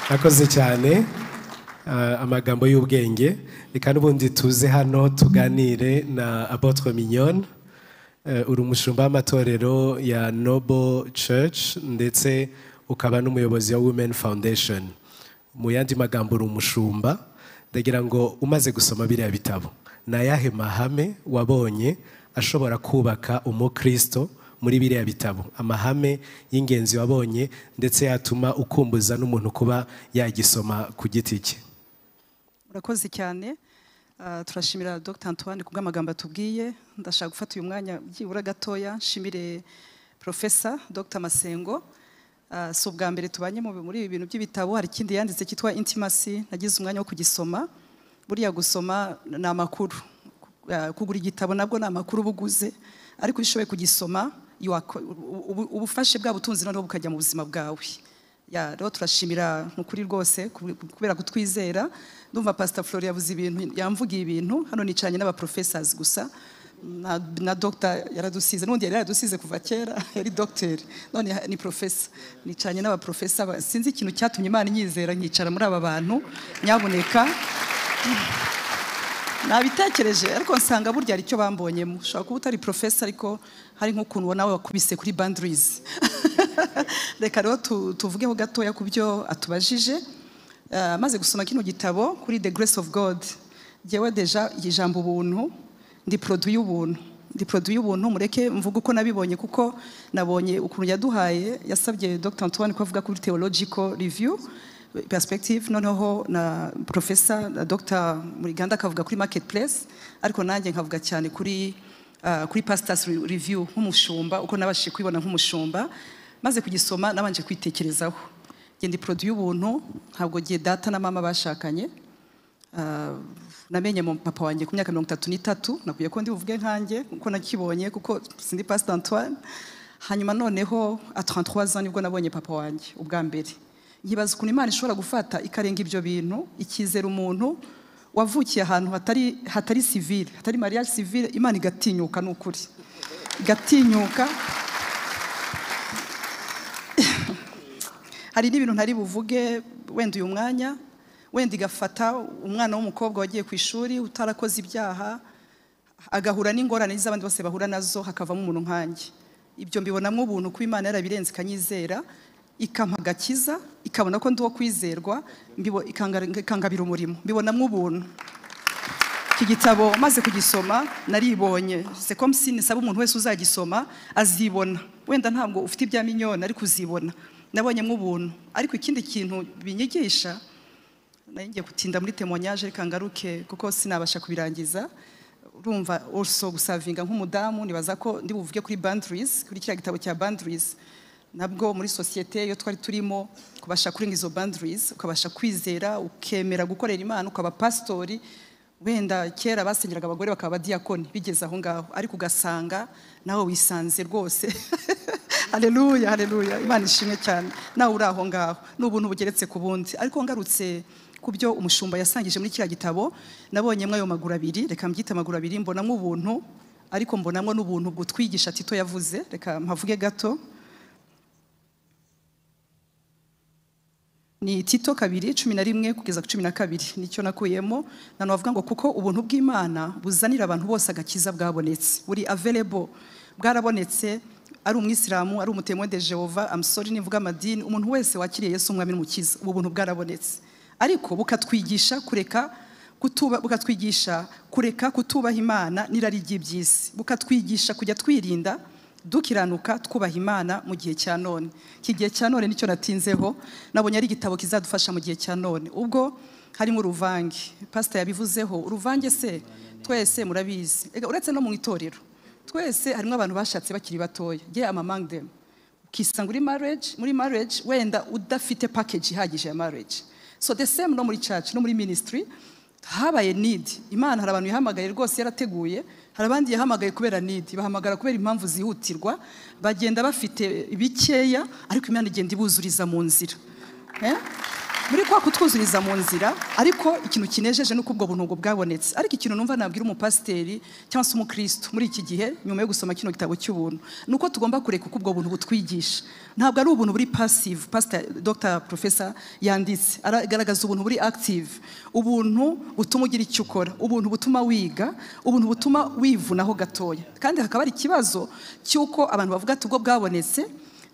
Murakoze cyane ah, amagambo y'ubwenge reka n'ubundi tuze hano tuganire na Apotre Mignonne Eh, uri umushumba w'amatorero ya Noble Church ndetse ukaba n'umuyobozi wa Women Foundation mu yandi magambo uri umushumba ndagira ngo umaze gusoma biriya bitabo ni ayahe mahame wabonye ashobora kubaka umukristo muri biriya bitabo amahame y'ingenzi wabonye ndetse yatuma ukumbuza n'umuntu kuba yagisoma ku giti cye murakoze cyane Ah, turashimira dr antoine ku bw'amagambo atubwiye ndashaka gufata uyu mwanya byibura gatoya nshimire profesa dr masengo Ah, si ubwa mbere tubanye mu- muri ibi bintu by'ibitabo hari ikindi yanditse cyitwa intimacy nagize umwanya wo kugisoma buriya gusoma ni amakuru Ah, kugura igitabo nabwo ni amakuru uba uguze ariko iyo ushoboye kugisoma you are co- ubu- ubu- ubufashe bwa butunzi noneho bukajya mu buzima bwawe ya rero turashimira ni ukuri rwose ku- kubera kutwizera ndumva pasita flori yavuze ibintu yamvugiye ibintu hano nicaranye n'abaprofesazi gusa na, na dogita yaradusize n'ubundi yari yaradusize kuva kera yari dogiteri none ha- ni profesa nicaranye n'abaprofesa ba- sinzi ikintu cyatumye imana inyizera nkicara muri aba bantu nyabuneka nabitekereje ariko nsanga burya hari icyo bambonyemo ushobora kuba utari profesa ariko hari nk'ukuntu nawe wakubise kuri boundaries reka rero tu- tuvugeho gatoya ku byo atubajije Eh, amaze gusoma kino gitabo kuri the grace of god jyewe deja iri jambo ubuntu ndi produit y'ubuntu ndi produit y'ubuntu mureke mvuga uko nabibonye kuko nabonye ukuntu yaduhaye yasabye dr antoine ko avuga kuri theological review perspective noneho na profesa na dr muriganda akavuga kuri marketplace ariko nanjye nkavuga cyane kuri ah, kuri pastors Re- review nk'umushumba uko nabashije kubibona nk'umushumba maze kugisoma nabanje kwitekerezaho njye ndi produit y'ubuntu ntabwo gihe data na mama bashakanye Ah, namenye mu papa wanjye ku myaka mirongo itatu n'itatu nakwiye ko ndi buvuge nkanjye kuko nakibonye kuko sindi pastor antoine hanyuma noneho a 33 ans nibwo nabonye papa wanjye ubwa mbere nkibaza ukuntu imana ishobora gufata ikarenga ibyo bintu ikizera umuntu wavukiye ahantu hatari hatari civile hatari mariage civile imana igatinyuka ni ukuri igatinyuka hari n'ibintu ntari buvuge wenda uyu mwanya wenda igafata umwana w'umukobwa wagiye ku ishuri utarakoze ibyaha agahura n'ingorane z'abandi bose bahura nazo hakavamo umuntu nkanjye ibyo mbibonamo ubuntu kuba imana yarabirenze ikanyizera ikampa agakiza ikabona ko ndi uwo kwizerwa mbibo- ikanga- ikangabira umurimo mbibonamo ubuntu iki gitabo maze kugisoma naribonye sekomisi nisaba umuntu wese uzagisoma azibona wenda ntabwo ufite ibya minyoni ariko uzibona nabonyemo ubuntu ariko ikindi kintu binyigisha nari ngiye gutinda muri temonyaje reka ngaruke kuko sinabasha kubirangiza urumva also gusavinga nk'umudamu nibaza ko ndi buvuge kuri boundaries kuri kiriya gitabo cya boundaries nabwo muri sosiyete iyo twari turimo kubasha kurenga izo boundaries ukabasha kwizera ukemera gukorera imana ukaba pasitori wenda kera basenyeraga abagore bakaba abadiyakoni bigeze aho ngaho ariko ugasanga nawe wisanze rwose haleluya haleluya imana ishimwe cyane nawe uri aho ngaho ni ubuntu bugeretse ku bundi ariko ngarutse ku byo umushumba yasangije muri kiriya gitabo nabonyemo ayo maguru abiri reka mbyite amaguru abiri mbonamo ubuntu ariko mbonamo n'ubuntu butwigisha tito yavuze reka mpavuge gato ni tito kabiri cumi na rimwe kugeza ku cumi na kabiri nicyo nakuyemo na navuga ngo kuko ubuntu bw'imana buzanira abantu bose agakiza bwabonetse buri available bwarabonetse ari umwisilamu ari umutemwe de jehova amusori nivuga amadini umuntu wese wakiriye yesu umwami n'umukiza ubu buntu bwarabonetse ariko bukatwigisha kureka kutuba bukatwigisha kureka kutubaha imana n'irari ry'iby'isi bukatwigisha kujya twirinda dukiranuka twubaha imana mu gihe cya none iki gihe cya none nicyo natinzeho nabonye ari igitabo kizadufasha mu gihe cya none ubwo harimo uruvange pasita yabivuzeho uruvange se twese murabizi Ega, uretse no mu itorero twese harimo abantu bashatse bakiri batoya ngewe amamangdemu ukisanga uri marriage muri marriage wenda udafite package ihagije ya marriage so the same no muri church no muri ministry habaye need imana hari abantu ihamagaye rwose yarateguye hari abandi yahamagaye kubera need bahamagara kubera impamvu zihutirwa bagenda bafite bikeya ariko imana igenda ibuzuriza mu nzira Eh? muri kwa kutwuzuriza mu nzira ariko ikintu kinejeje ni uko ubwo buntu ubwo bwabonetse ariko ikintu numva nabwira umupasiteri cyangwa se umukristo muri iki gihe nyuma yo gusoma kino gitabo cy'ubuntu ni uko tugomba kureka uko ubwo buntu butwigisha ntabwo ari ubuntu buri passive pastor dr professor yanditse aragaragaza ubuntu buri active ubuntu butuma ugira icyo ukora ubuntu butuma wiga ubuntu butuma wivunaho gatoya kandi hakaba hari ikibazo cy'uko abantu bavuga ati ubwo bwabonetse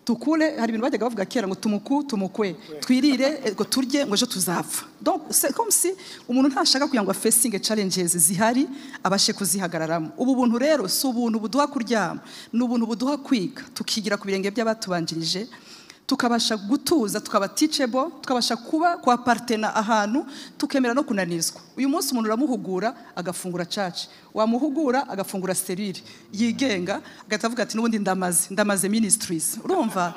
tukure hari ibintu bajyaga bavuga kera ngo tumuku tumukwe twirire eh, ngo turye ngo ejo tuzapfa donc c'est comme si umuntu ntashaka kugira ngo afesinge challenges zihari abashe kuzihagararamo ubu buntu rero si ubuntu buduha kuryama ni ubuntu buduha kwiga tukigira ku birenge by'abatubanjirije tukabasha gutuza tukaba teachable tukabasha kuba kwapartena ahantu tukemera no kunanizwa uyu munsi umuntu uramuhugura agafungura church wamuhugura agafungura serire yigenga agahita avuga ati n'ubundi ndamaze ndamaze ministries urumva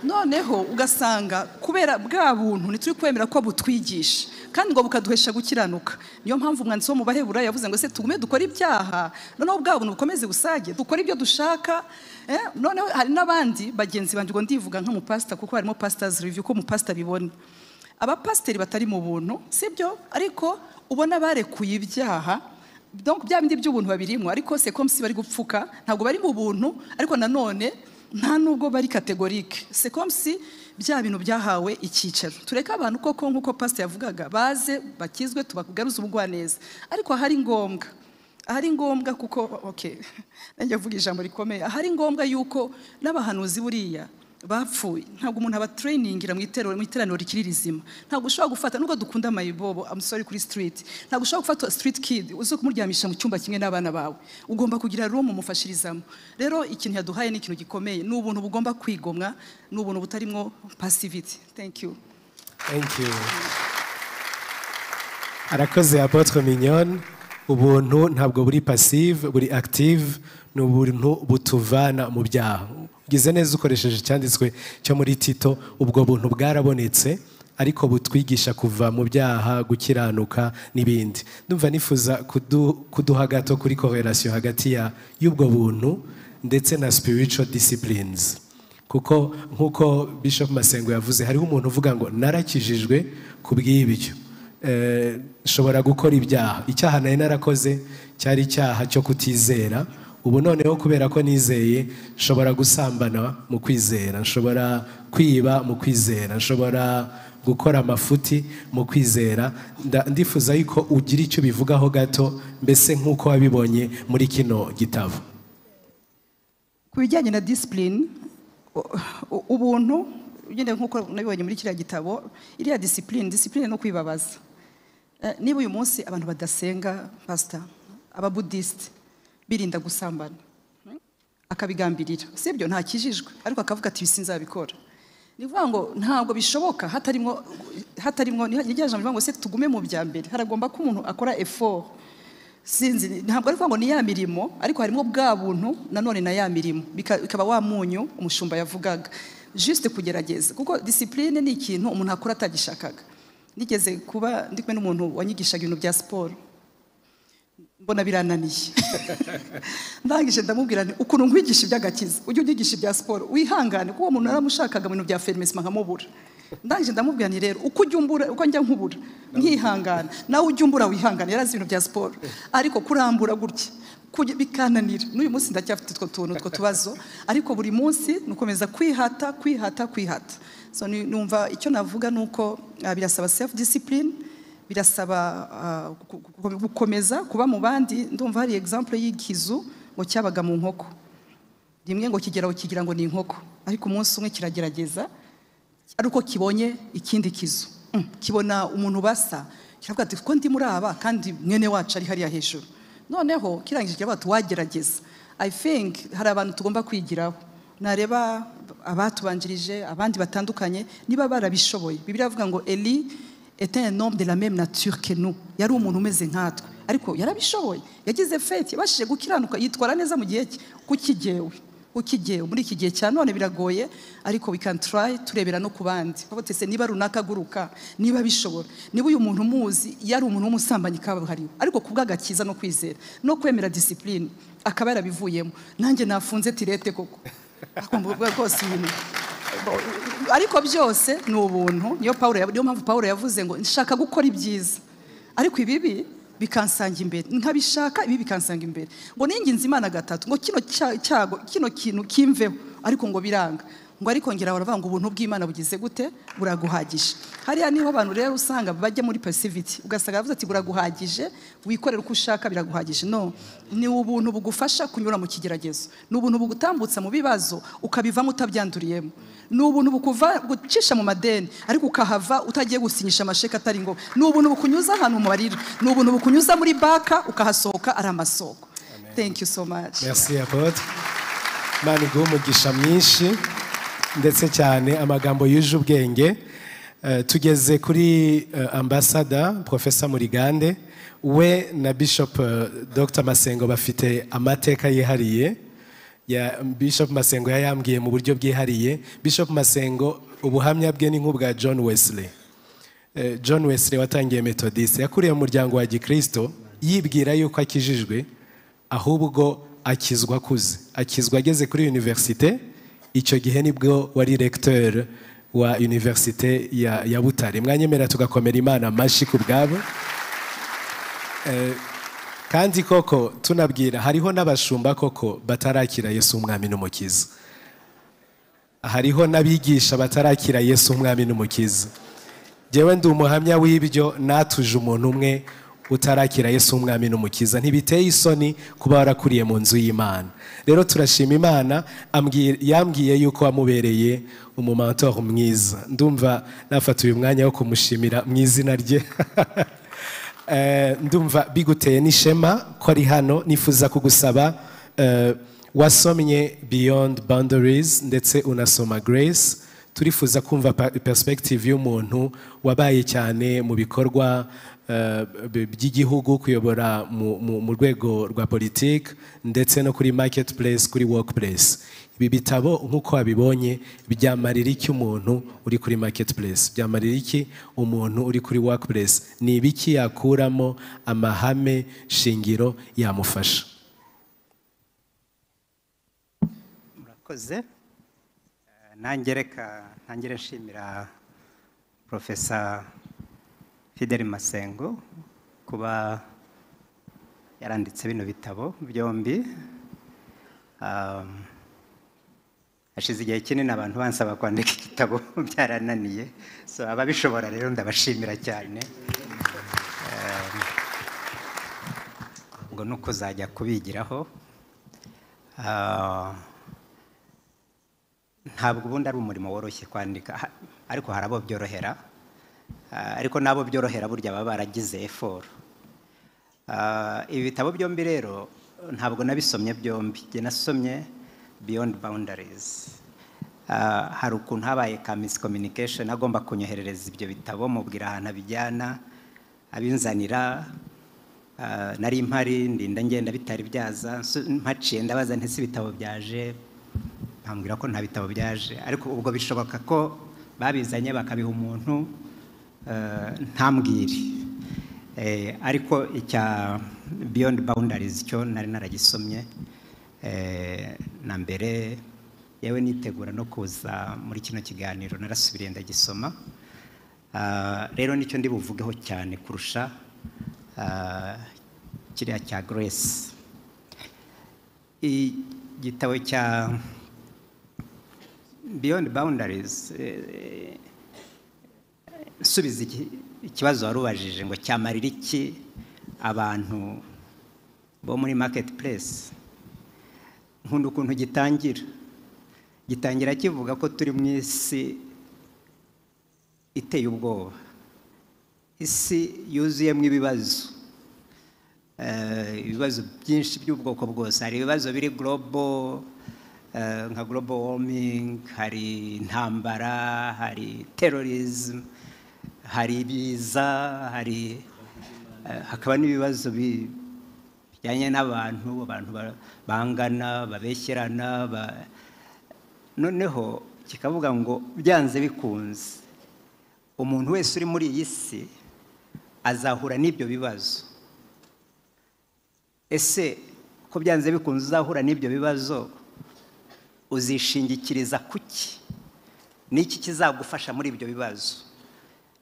noneho ugasanga kubera bwa buntu ntituri kwemera ko butwigisha kandi ngo bukaduhesha gukiranuka niyo mpamvu umwanditsi wo mu bahebura yavuze ngo se tugume dukore ibyaha noneho bwa buntu bukomeze busage dukore ibyo dushaka Eh, noneho hari n'abandi bagenzi banjye ubwo ndivuga nk'umupasita kuko harimo pasitazi riviyu uko umupasita abibona abapasiteri batari mu buntu sibyo ariko ubona barekuye ibyaha donc bya bindi by'ubuntu babirimo ariko sekomsi bari gupfuka ntabwo bari mu buntu ariko nanone nta nubwo bari kategorike sekomsi bya bintu byahawe icyicaro tureke abantu koko nk'uko pasiteri yavugaga baze bakizwe tubagaruze ubugwaneza ariko ahari ngombwa ahari ngombwa kuko okay nanjye avuga ijambo rikomeye ahari ngombwa yuko n'abahanuzi buriya bapfuye ntabwo umuntu aba tureyiningira mu iterano mu iteraniro rikiri rizima ntabwo ushobora gufata nubwo dukunda amayibobo amusore kuri sitiriti ntabwo ushobora gufata sitiriti kidi uze kumuryamisha mu cyumba kimwe n'abana bawe ugomba kugira rumu umufashirizamo rero ikintu yaduhaye ni ikintu gikomeye ni ubuntu bugomba kwigomwa ni ubuntu butarimo pasiviti thank you Thank you. arakoze apotre mignonne ubuntu ntabwo buri pasive buri active ni ubuntu butuvana mu byaha ugize neza ukoresheje icyanditswe cyo muri tito ubwo buntu bwarabonetse ariko butwigisha kuva mu byaha gukiranuka n'ibindi ndumva nifuza kudu- kuduha gato kuri korelasiyo hagati ya- y'ubwo buntu ndetse na spiritual disciplines kuko nk'uko bishop masengo yavuze hariho umuntu uvuga ngo narakijijwe ku bw'ibyo Eh, nshobora gukora ibyaha icyaha nari narakoze cyari icyaha cyo kutizera ubu noneho kubera ko nizeye nshobora gusambana mu kwizera nshobora kwiba mu kwizera nshobora gukora amafuti mu kwizera Nda- ndifuza yuko ugira icyo ubivugaho gato mbese nk'uko wabibonye muri kino gitabo ku bijyanye na disipurine ubuntu ugendeye nk'uko nabibonye muri kiriya gitabo iriya disipurine disipurine no kwibabaza Eh, niba uyu munsi abantu badasenga pasita ababudisite birinda gusambana hmm, akabigambirira sibyo ntakijijwe ariko akavuga ati ibi sinzabikora ni ukuvuga ngo ntabwo bishoboka hatarimo hatarimo ni rya jambo rivuga ngo se tugume mu bya mbere haragomba ko umuntu akora effort sinzi ntabwo ari ukuvuga ngo ni ya mirimo ariko harimo bwa buntu nanone na ya mirimo bika- bikaba wa munyu umushumba yavugaga juste kugerageza kuko disipurine ni ikintu umuntu akora atagishakaga nigeze kuba ndi kumwe n'umuntu wanyigishaga ibintu bya siporo mbona birananiye ndangije ndamubwira nti ukuntu nkwigisha iby'agakiza ujye unyigisha ibya siporo wihangane kuko uwo muntu naramushakaga mu bintu bya fermesima nkamubura ndangije ndamubwira nti rero uko ujya umbura uko njya nkubura nkihangana nawe ujya umbura wihangane yari azi ibintu bya siporo ariko kurambura gutya kujya- bikananira n'uyu munsi ndacyafite utwo tuntu utwo tubazo ariko buri munsi nukomeza kwihata kwihata kwihata so ni- numva icyo navuga ni uko ah, birasaba self discipline birasaba ah, gu- gu- gukomeza kuba mu bandi ndumva hari example y'ikizu ngo cyabaga mu nkoko rimwe ngo kigeraho kigira ngo ni inkoko ariko umunsi umwe kiragerageza ariko kibonye ikindi kizu Mm, kibona umuntu basa kiravuga ati ko ndi muri aba kandi mwene wacu ari hariya hejuru noneho kirangije kiravuga ati wagerageza i think hari abantu tugomba kwigiraho nareba abatubanjirije abandi batandukanye niba barabishoboye bibiri avuga ngo eli était un homme de la même nature que nous yari umuntu umeze nkatwe ariko yarabishoboye yagize feti yabashije gukiranuka yitwara neza mu gihe cye kukigewe ukigewe muri iki gihe cya none biragoye ariko we can try turebera no ku bandi bavuga se niba runaka aguruka niba bishobora niba uyu muntu umuzi yari umuntu w'umusambanyi kabuhariwe ariko ku bw'agakiza no kwizera no kwemera disipurine akaba yarabivuyemo nanjye nafunze tirete koko akumva rwose ibintu ariko byose ni ubuntu niyo Pawulo yav- niyo mpamvu Pawulo yavuze ngo nshaka gukora ibyiza ariko ibibi bikansanga imbere nkabishaka ibi bikansanga imbere ngo ninginze imana gatatu ngo kino cya- cyago kino kintu kimveho ariko ngo biranga ngo ariko ngera baravuga ngo ubuntu bw'imana bugize gute buraguhagije hariya niho abantu rero usanga bajya muri passivity ugasanga bavuze ati buraguhagije wikorera uko ushaka biraguhagije no ni ubuntu bugufasha kunyura mu kigeragezo ni ubuntu bugutambutsa mu bibazo ukabivamo utabyanduriyemo ni ubuntu bukuva gucisha mu madeni ariko ukahava utagiye gusinyisha amasheka atari ngo ni ubuntu bukunyuza ahantu mu marira ni ubuntu bukunyuza muri baka ukahasohoka ari amasoko thank you so much merci apotre imana iguhe umugisha mwinshi ndetse cyane amagambo yuje ubwenge Eh, tugeze kuri eh, ambasada profesa murigande we na bishop eh, dr masengo bafite amateka yihariye ya bishop masengo yayambwiye mu buryo bwihariye bishop masengo ubuhamya bwe ni nk'ubwa john wesley Eh, John Wesley watangiye Methodist yakuriye mu muryango wa Gikristo yibwira yuko akijijwe ahubwo akizwa akuze akizwa ageze kuri univerisite icyo gihe nibwo wari regiteri wa univerisite ya ya butare mwanyemera tugakomera imana amashyi ku bwabo Eh, kandi koko tunabwira hariho n'abashumba koko batarakira yesu umwami n'umukiza hariho n'abigisha batarakira yesu umwami n'umukiza njyewe ndi umuhamya w'ibyo natuje umuntu umwe utarakira yesu umwami n'umukiza ntibiteye isoni kuba warakuriye mu nzu y'imana rero turashima imana ambwi- yambwiye yuko wamubereye umumantor mwiza ndumva nafata uyu mwanya wo kumushimira mu izina rye Eh, ndumva biguteye n'ishema ko ari hano nifuza kugusaba eh, wasomye beyond boundaries ndetse unasoma grace turifuza kumva pa- perspective y'umuntu wabaye cyane mu bikorwa eh, b- by'igihugu kuyobora mu- mu mu rwego rwa politiki ndetse no kuri market place kuri work place ibi bitabo nk'uko wabibonye byamarira iki umuntu uri kuri market place byamarira iki umuntu uri kuri work place ni ibiki yakuramo amahame shingiro yamufasha murakoze Eh, nanjye reka ntangire nshimira profesa fideli masengo kuba yaranditse bino bitabo byombi Um, hashize igihe kinini abantu bansaba kwandika igitabo byarananiye so ababishobora rero ndabashimira cyane Um, ngo ni ukuzajya kubigiraho Ah, ntabwo ubundi ari umurimo woroshye kwandika ha- ariko hari abo byorohera Ah, ariko n'abo byorohera burya baba baragize effort Ah, ibi bitabo byombi rero ntabwo nabisomye byombi njye nasomye beyond boundaries Ah, hari ukuntu habaye ka miscommunication agomba kunyoherereza ibyo bitabo mubwira ahantu abijyana abinzanira Ah, nari impari ndinda ngenda bitari byaza nsu- mpaciye ndabaza nti si ibitabo byaje bambwira ko nta bitabo byaje ariko ubwo bishoboka ko babizanye bakabiha umuntu eh, ntambwire Eh, ariko icya beyond boundaries cyo nari naragisomye eh, na mbere yewe nitegura no kuza muri kino kiganiro narasubiriye ndagisoma Ah, rero nicyo ndi buvugeho cyane kurusha ah, kiriya cya grace igitabo cya beyond boundaries eh, subiza iki- ikibazo wari ubajije ngo cyamarira iki abantu bo muri market place nkunda ukuntu gitangira gitangira kivuga ko turi mu isi iteye ubwoba isi yuzuyemo ibibazo Eh, ibibazo byinshi by'ubwoko bwose hari ibibazo biri global eh, nka global warming hari intambara hari terrorism hari ibiza hari eh, hakaba n'ibibazo bi- bijyanye n'abantu abantu ba- bangana babeshyerana ba- noneho kikavuga ngo byanze bikunze umuntu wese uri muri iyi si azahura n'ibyo bibazo ese ko byanze bikunze uzahura n'ibyo bibazo uzishingikiriza kuki n'iki kizagufasha muri ibyo bibazo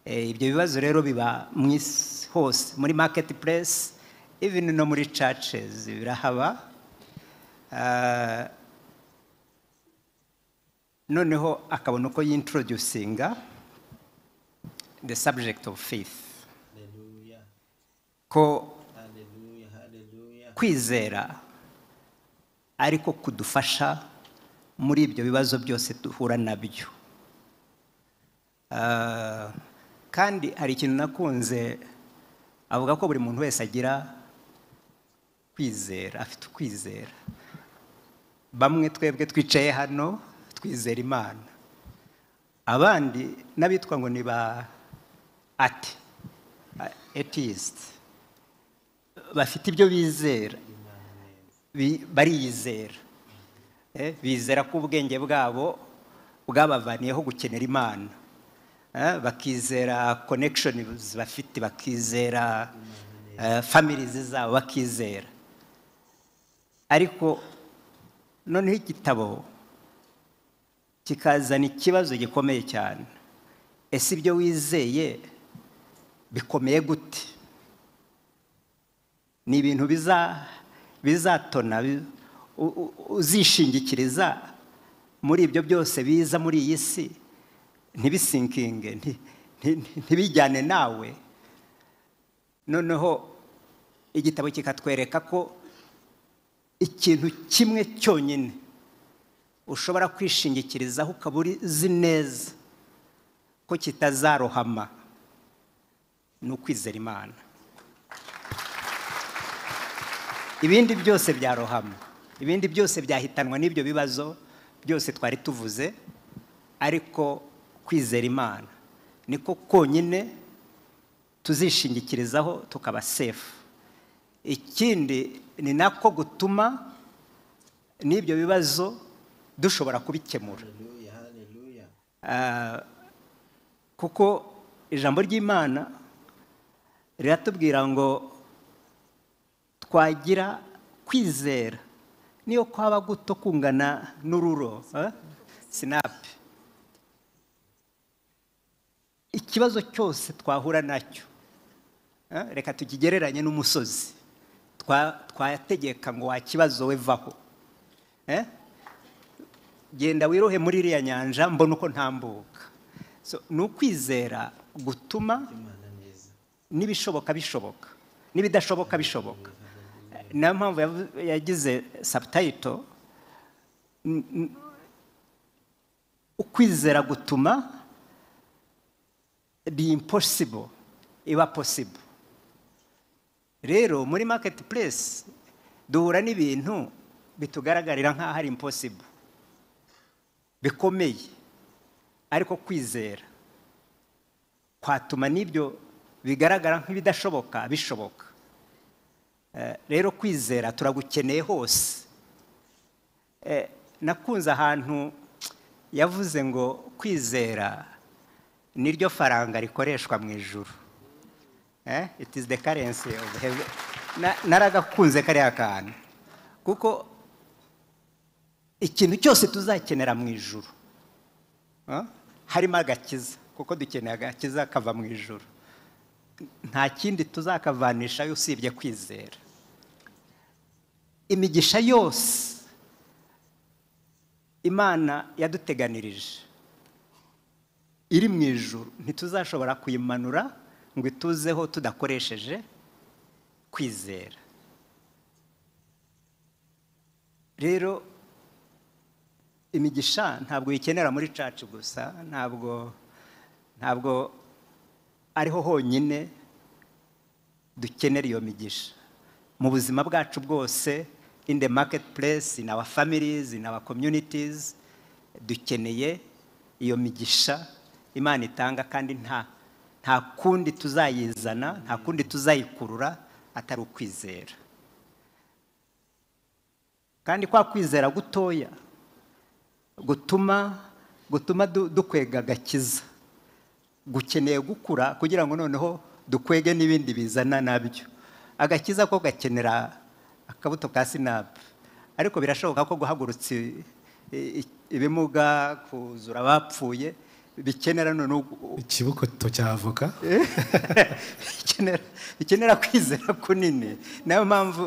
Eh, ibyo bibazo rero biba mu isi hose muri market place ibintu no muri churches birahaba Ah, noneho akabona uko yintroducinga the subject of faith ko kwizera ariko kudufasha muri ibyo bibazo byose duhura nabyo Ah, kandi hari ikintu nakunze avuga ko buri muntu wese agira kwizera afite ukwizera bamwe twebwe twicaye hano twizera imana abandi n'abitwa ngo ni ba ati atheist bafite ibyo bizera Bi- bariyizera Eh, bizera ko ubwenge bwabo bwabavaniyeho gukenera imana Eh, bakizera connections bafite bakizera families zabo bakizera ariko noneho igitabo kikazana ikibazo gikomeye cyane ese ibyo wizeye bikomeye gute ni ibintu biza- bizatona bi- u- u- uzishingikiriza muri ibyo byose biza muri iyi si ntibisinkinge nti- nti- nti- ntibijyane nawe noneho igitabo kikatwereka ko ikintu kimwe cyonyine ushobora kwishingikirizaho ukaba uzi neza ko kitazarohama ni ukwizera imana ibindi byose byarohama ibindi byose byahitanwa n'ibyo bibazo byose twari tuvuze ariko kwizera imana niko konyine tuzishingikirizaho tukaba sefu ikindi ni nako gutuma n'ibyo bibazo dushobora kubikemura Ah, kuko ijambo ry'imana riratubwira ngo twagira kwizera niyo kwaba guto kungana n'ururo eh? sinapi ikibazo cyose twahura nacyo eh, reka tukigereranye n'umusozi Twa- twategeka ngo wa kibazo wevaho eh? genda wirohe muri iriya nyanja mbona uko ntambuka So, ni ukwizera gutuma n'ibishoboka bishoboka n'ibidashoboka bishoboka niyo mpamvu yavu- yagize sabutayito ukwizera gutuma the impossible iba possible rero muri maketi puresi duhura n'ibintu bitugaragarira nk'aho ari impossible bikomeye ariko kwizera kwatuma n'ibyo bigaragara nk'ibidashoboka bishoboka Eh, rero kwizera turagukeneye hose Eh, nakunze ahantu yavuze ngo kwizera ni ryo faranga rikoreshwa mu ijuru Eh, it is the currency of heaven Na- naragakunze kariya kantu kuko ikintu cyose tuzakenera mu ijuru eh, harimo agakiza kuko dukeneye agakiza kava mu ijuru nta kindi tuzakavanisha usibye kwizera imigisha yose imana yaduteganirije iri mu ijuru ntituzashobora kuyimanura ngo ituzeho tudakoresheje kwizera rero imigisha ntabwo uyikenera muri cacu gusa ntabwo ntabwo ariho honyine dukenera iyo migisha mu buzima bwacu bwose in the marketplace in our families in our communities dukeneye iyo migisha imana itanga kandi nta nta kundi tuzayizana nta kundi tuzayikurura atari ukwizera kandi kwa kwizera gutoya gutuma gutuma du- dukwega agakiza gukeneye gukura kugira ngo noneho dukwege n'ibindi bizana nabyo agakiza ko gakenera akabuto ka sinapu ariko birashoboka ko guhagurutsa i- i- ibimuga kuzura abapfuye bikenera noneho gu- ikibukoto cy'avoka bikenera- bikenera kwizera kunini niyo mpamvu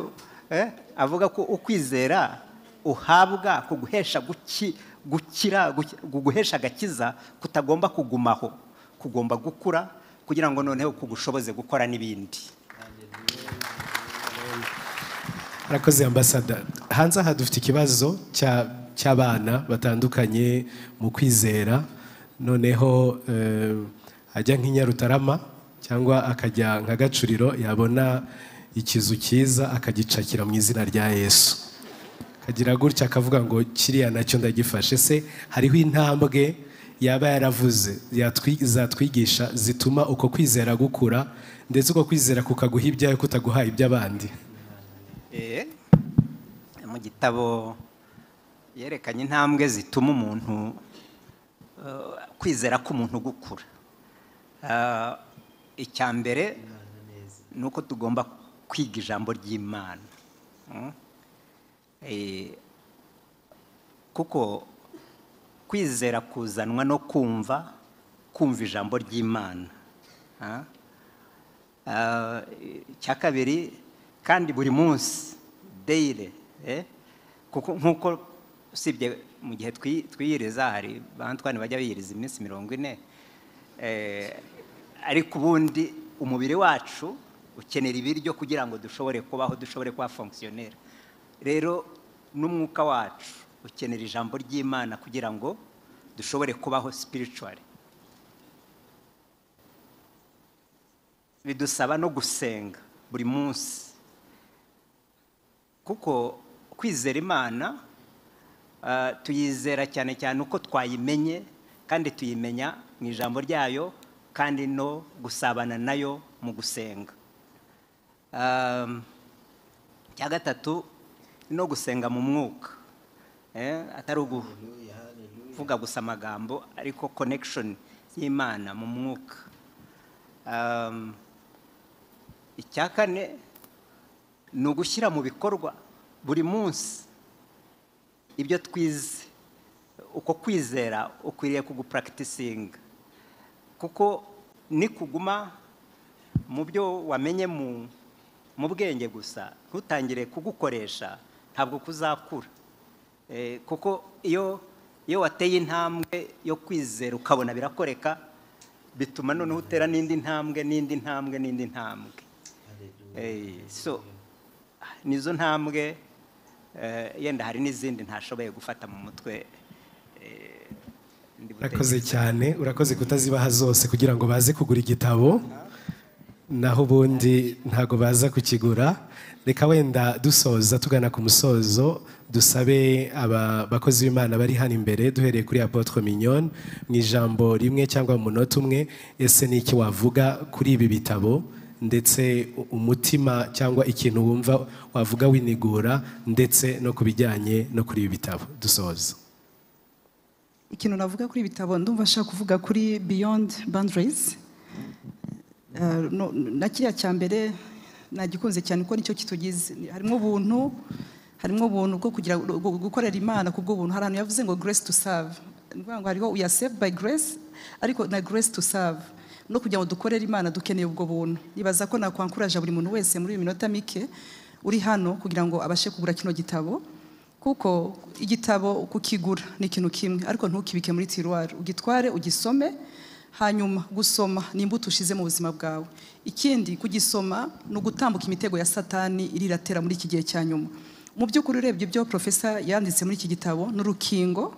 eh, avuga ko ukwizera uhabwa kuguhesha guki- gukira guki- kuguhesha agakiza kutagomba kugumaho kugomba gukura kugira ngo noneho kugushoboze gukora n'ibindi Murakoze ambasada hanze aha dufite ikibazo cya- cy'abana batandukanye mu kwizera noneho eh, ajya nk'inyarutarama cyangwa akajya nka gacuriro yabona ikizu cyiza akagicakira mu izina rya yesu akagira gutya akavuga ngo kiriya nacyo ndagifashe se hariho intambwe yaba yaravuze yatwi- zatwigisha zituma uko kwizera gukura ndetse uko kwizera kukaguha ibyawe kutaguha iby'abandi Eh, mu gitabo yerekanye intambwe zituma umuntu eh, kwizera k'umuntu gukura Ah, icya mbere ni uko tugomba kwiga ijambo ry'imana Mm. Eh, kuko kwizera kuzanwa no kumva kumva ijambo ry'imana Ah. Ah, icya kabiri kandi buri munsi deyire kuko nk'uko usibye mu gihe twi- twiyiriza hari bantwani bajya biyiriza iminsi mirongo ine Eh, ariko ubundi umubiri wacu ukenera ibiryo kugira ngo dushobore kubaho dushobore kuba fonkisiyonera rero n'umwuka wacu ukenera ijambo ry'imana kugira ngo dushobore kubaho spiritually bidusaba no gusenga buri munsi kuko kwizera imana ah, tuyizera cyane cyane uko twayimenye kandi tuyimenya mu ijambo ryayo kandi no gusabana nayo mu gusenga Um, icya gatatu no gusenga mu mwuka Eh, atari uguvuga gusa amagambo ariko connection y'imana mu mwuka Um, icya kane ni ugushyira mu bikorwa buri munsi ibyo twize uko kwizera ukwiriye kugupuragitisinga kuko ni kuguma mu byo wamenye mu mu bwenge gusa ntutangire kugukoresha ntabwo kuzakura Eh, kuko iyo iyo wateye intambwe yo kwizera ukabona birakoreka bituma noneho utera n'indi ntambwe n'indi ntambwe n'indi ntambwe Eh, so nizo ntambwe eh, yenda hari n'izindi ntashoboye gufata mu mutwe eh, ndi urakoze butekereze. cyane urakoze kutazibaha zose kugira ngo baze kugura igitabo naho ubundi ntabwo baza kukigura reka wenda dusoza tugana ku musozo dusabe aba bakozi b'imana bari hano imbere duhereye kuri apotre mignone mu ijambo rimwe cyangwa mu munota umwe ese ni iki wavuga kuri ibi bitabo ndetse u- umutima cyangwa ikintu wumva wavuga winigura ndetse no ku bijyanye no kuri ibi bitabo dusoza ikintu navuga kuri ibi bitabo ndumva nshaka kuvuga kuri beyond boundaries Eh, no- na kiriya cya mbere nagikunze cyane kuko nicyo kitugize Ni- harimo ubuntu harimo ubuntu bwo kugira bwo gukorera imana ku bw'ubuntu hari ahantu yavuze ngo grace to serve ni ukuvuga ngo hariho we are saved by grace ariko na grace to serve no kugira ngo dukorere imana dukeneye ubwo buntu nibaza ko nakwankuraje buri muntu wese muri iyi minota mike uri hano kugira ngo abashe kugura kino gitabo kuko igitabo kukigura ni ikintu kimwe ariko ntukibike muri tiruwari ugitware ugisome hanyuma gusoma ni imbuto ushize mu buzima bwawe ikindi kugisoma ni ugutambuka imitego ya satani iriratera muri iki gihe cya nyuma mu by'ukuri urebye ibyo profesa yanditse muri iki gitabo n'urukingo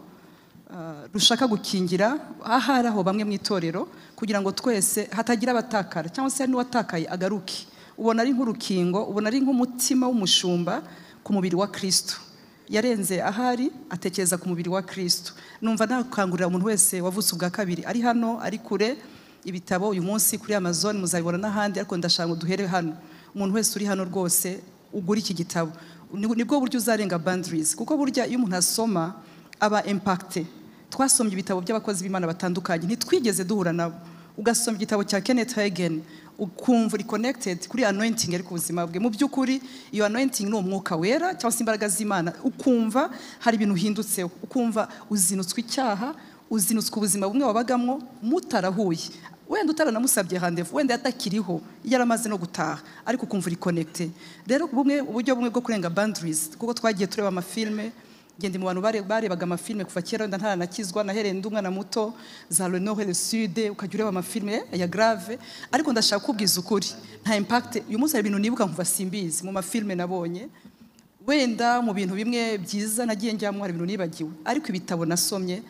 Uh, rushaka gukingira ahari aho bamwe mu itorero kugira ngo twese hatagira abatakara cyangwa se hari n'uwatakaye agaruke ubona ari nk'urukingo ubona ari nk'umutima w'umushumba ku mubiri wa kristo yarenze ahari atekereza ku mubiri wa kristo numva nakangurira umuntu wese wavutse ubwa kabiri ari hano ari kure ibitabo uyu munsi kuri amazon muzabibona n'ahandi ariko ndashaka ngo duhere hano umuntu wese uri hano rwose ugura iki gitabo Ni- nibwo buryo uzarenga boundaries kuko burya iyo umuntu asoma aba impacte twasomye ibitabo by'abakozi b'imana batandukanye ntitwigeze duhura nabo ugasoma igitabo cya kenneth hagen ukumva uri connected kuri anointing ariko ubuzima bwe mu by'ukuri iyo anointing ni umwuka wera cyangwa se imbaraga z'imana ukumva hari ibintu uhindutseho ukumva uzinutswe icyaha uzinutswe ubuzima bumwe wabagamwo mutarahuye wenda utaranamusabye handevu wenda yatakiriho yaramaze no gutaha ariko ukumva uri connected rero bumwe uburyo bumwe bwo kurenga boundaries kuko twagiye tureba amafilme ngende mu bantu bare- barebaga amafilme kuva kera wenda ntaranakizwa nahereye ndi umwana muto za le nord et le sud ukajya ureba amafilme ya grave ariko ndashaka kubwiza ukuri nta impact uyu munsi hari ibintu nibuka nkumva simbizi mu mafilme nabonye wenda mu bintu bimwe byiza nagiye njyamo hari ibintu nibagiwe ariko ibitabo nasomye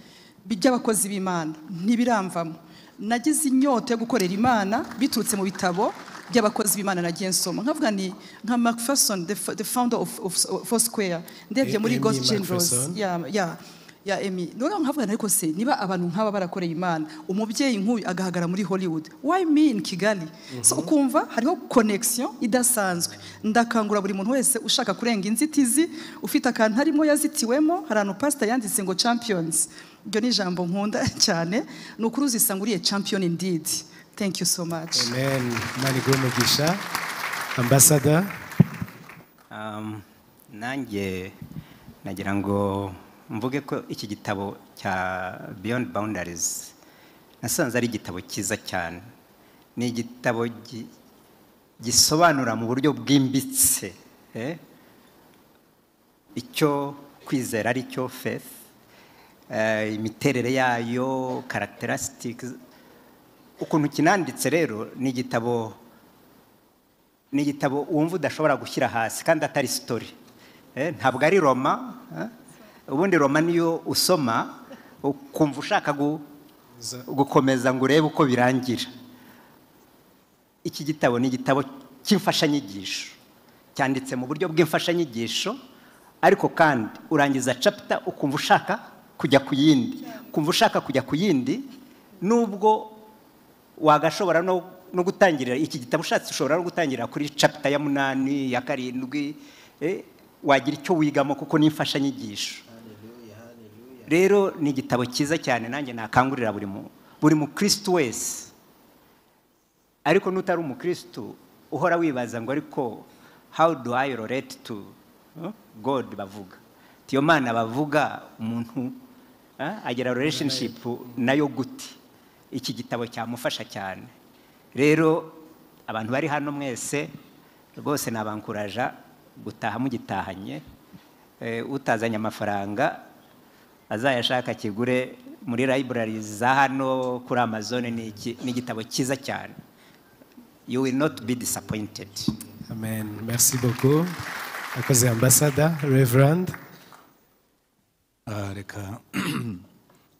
by'abakozi b'imana ntibiramvamo nagize inyota yo gukorera imana biturutse mu bitabo by'abakozi b'imana nagiye nsoma nkavuga ni nka macpherson the, f- the founder of, of, of foursquare ndebye muri Amy ghost generals Macpherson. ya ya ya Emmy noneho nkavuga ariko se niba abantu nk'aba barakoreye imana umubyeyi nk'uyu agahagarara muri hollywood why me in kigali so ukumva hariho connection idasanzwe ndakangura buri muntu wese ushaka kurenga inzitizi ufite akantu arimo yazitiwemo hari ahantu pasita yanditse ngo champions iryo ni ijambo nkunda cyane ni ukuri uzisanguriye champion indeed thank you so much amen imana iguhe umugisha ambasada Um, nanjye nagira ngo mvuge ko iki gitabo cya beyond boundaries nasanze ari igitabo cyiza cyane ni igitabo gi- gisobanura mu buryo bwimbitse eh, icyo kwizera ari cyo faith eh, imiterere yayo characteristics ukuntu kinanditse rero ni igitabo ni igitabo wumva udashobora gushyira hasi kandi atari sitori Eh, ntabwo ari roma eh? ubundi roma niyo usoma ukumva ushaka gu- gukomeza ngo urebe uko birangira iki gitabo ni igitabo cy'imfashanyigisho cyanditse mu buryo bw'imfashanyigisho ariko kandi urangiza capita ukumva ushaka kujya ku yindi ukumva ushaka kujya ku yindi nubwo wagashobora no, no gutangirira iki gitabo ushatse ushobora no gutangirira kuri chapter ya munani ya karindwi eh, wagira icyo wigamo kuko ni imfashanyigisho rero ni igitabo cyiza cyane nanjye nakangurira buri mu buri mukristo wese ariko n'utari umukristo uhora wibaza ngo ariko how do I relate to huh? God bavuga tiyo mana bavuga umuntu eh, agira relationship nayo gute iki gitabo cyamufasha cyane rero abantu bari hano mwese rwose nabankuraja gutaha mugitahanye Eh, utazanye amafaranga azayashaka akigure muri library za hano kuri amazon ni iki- ni igitabo cyiza cyane you will not be disappointed amen merci beaucoup akoze ambasada reverand Ah, reka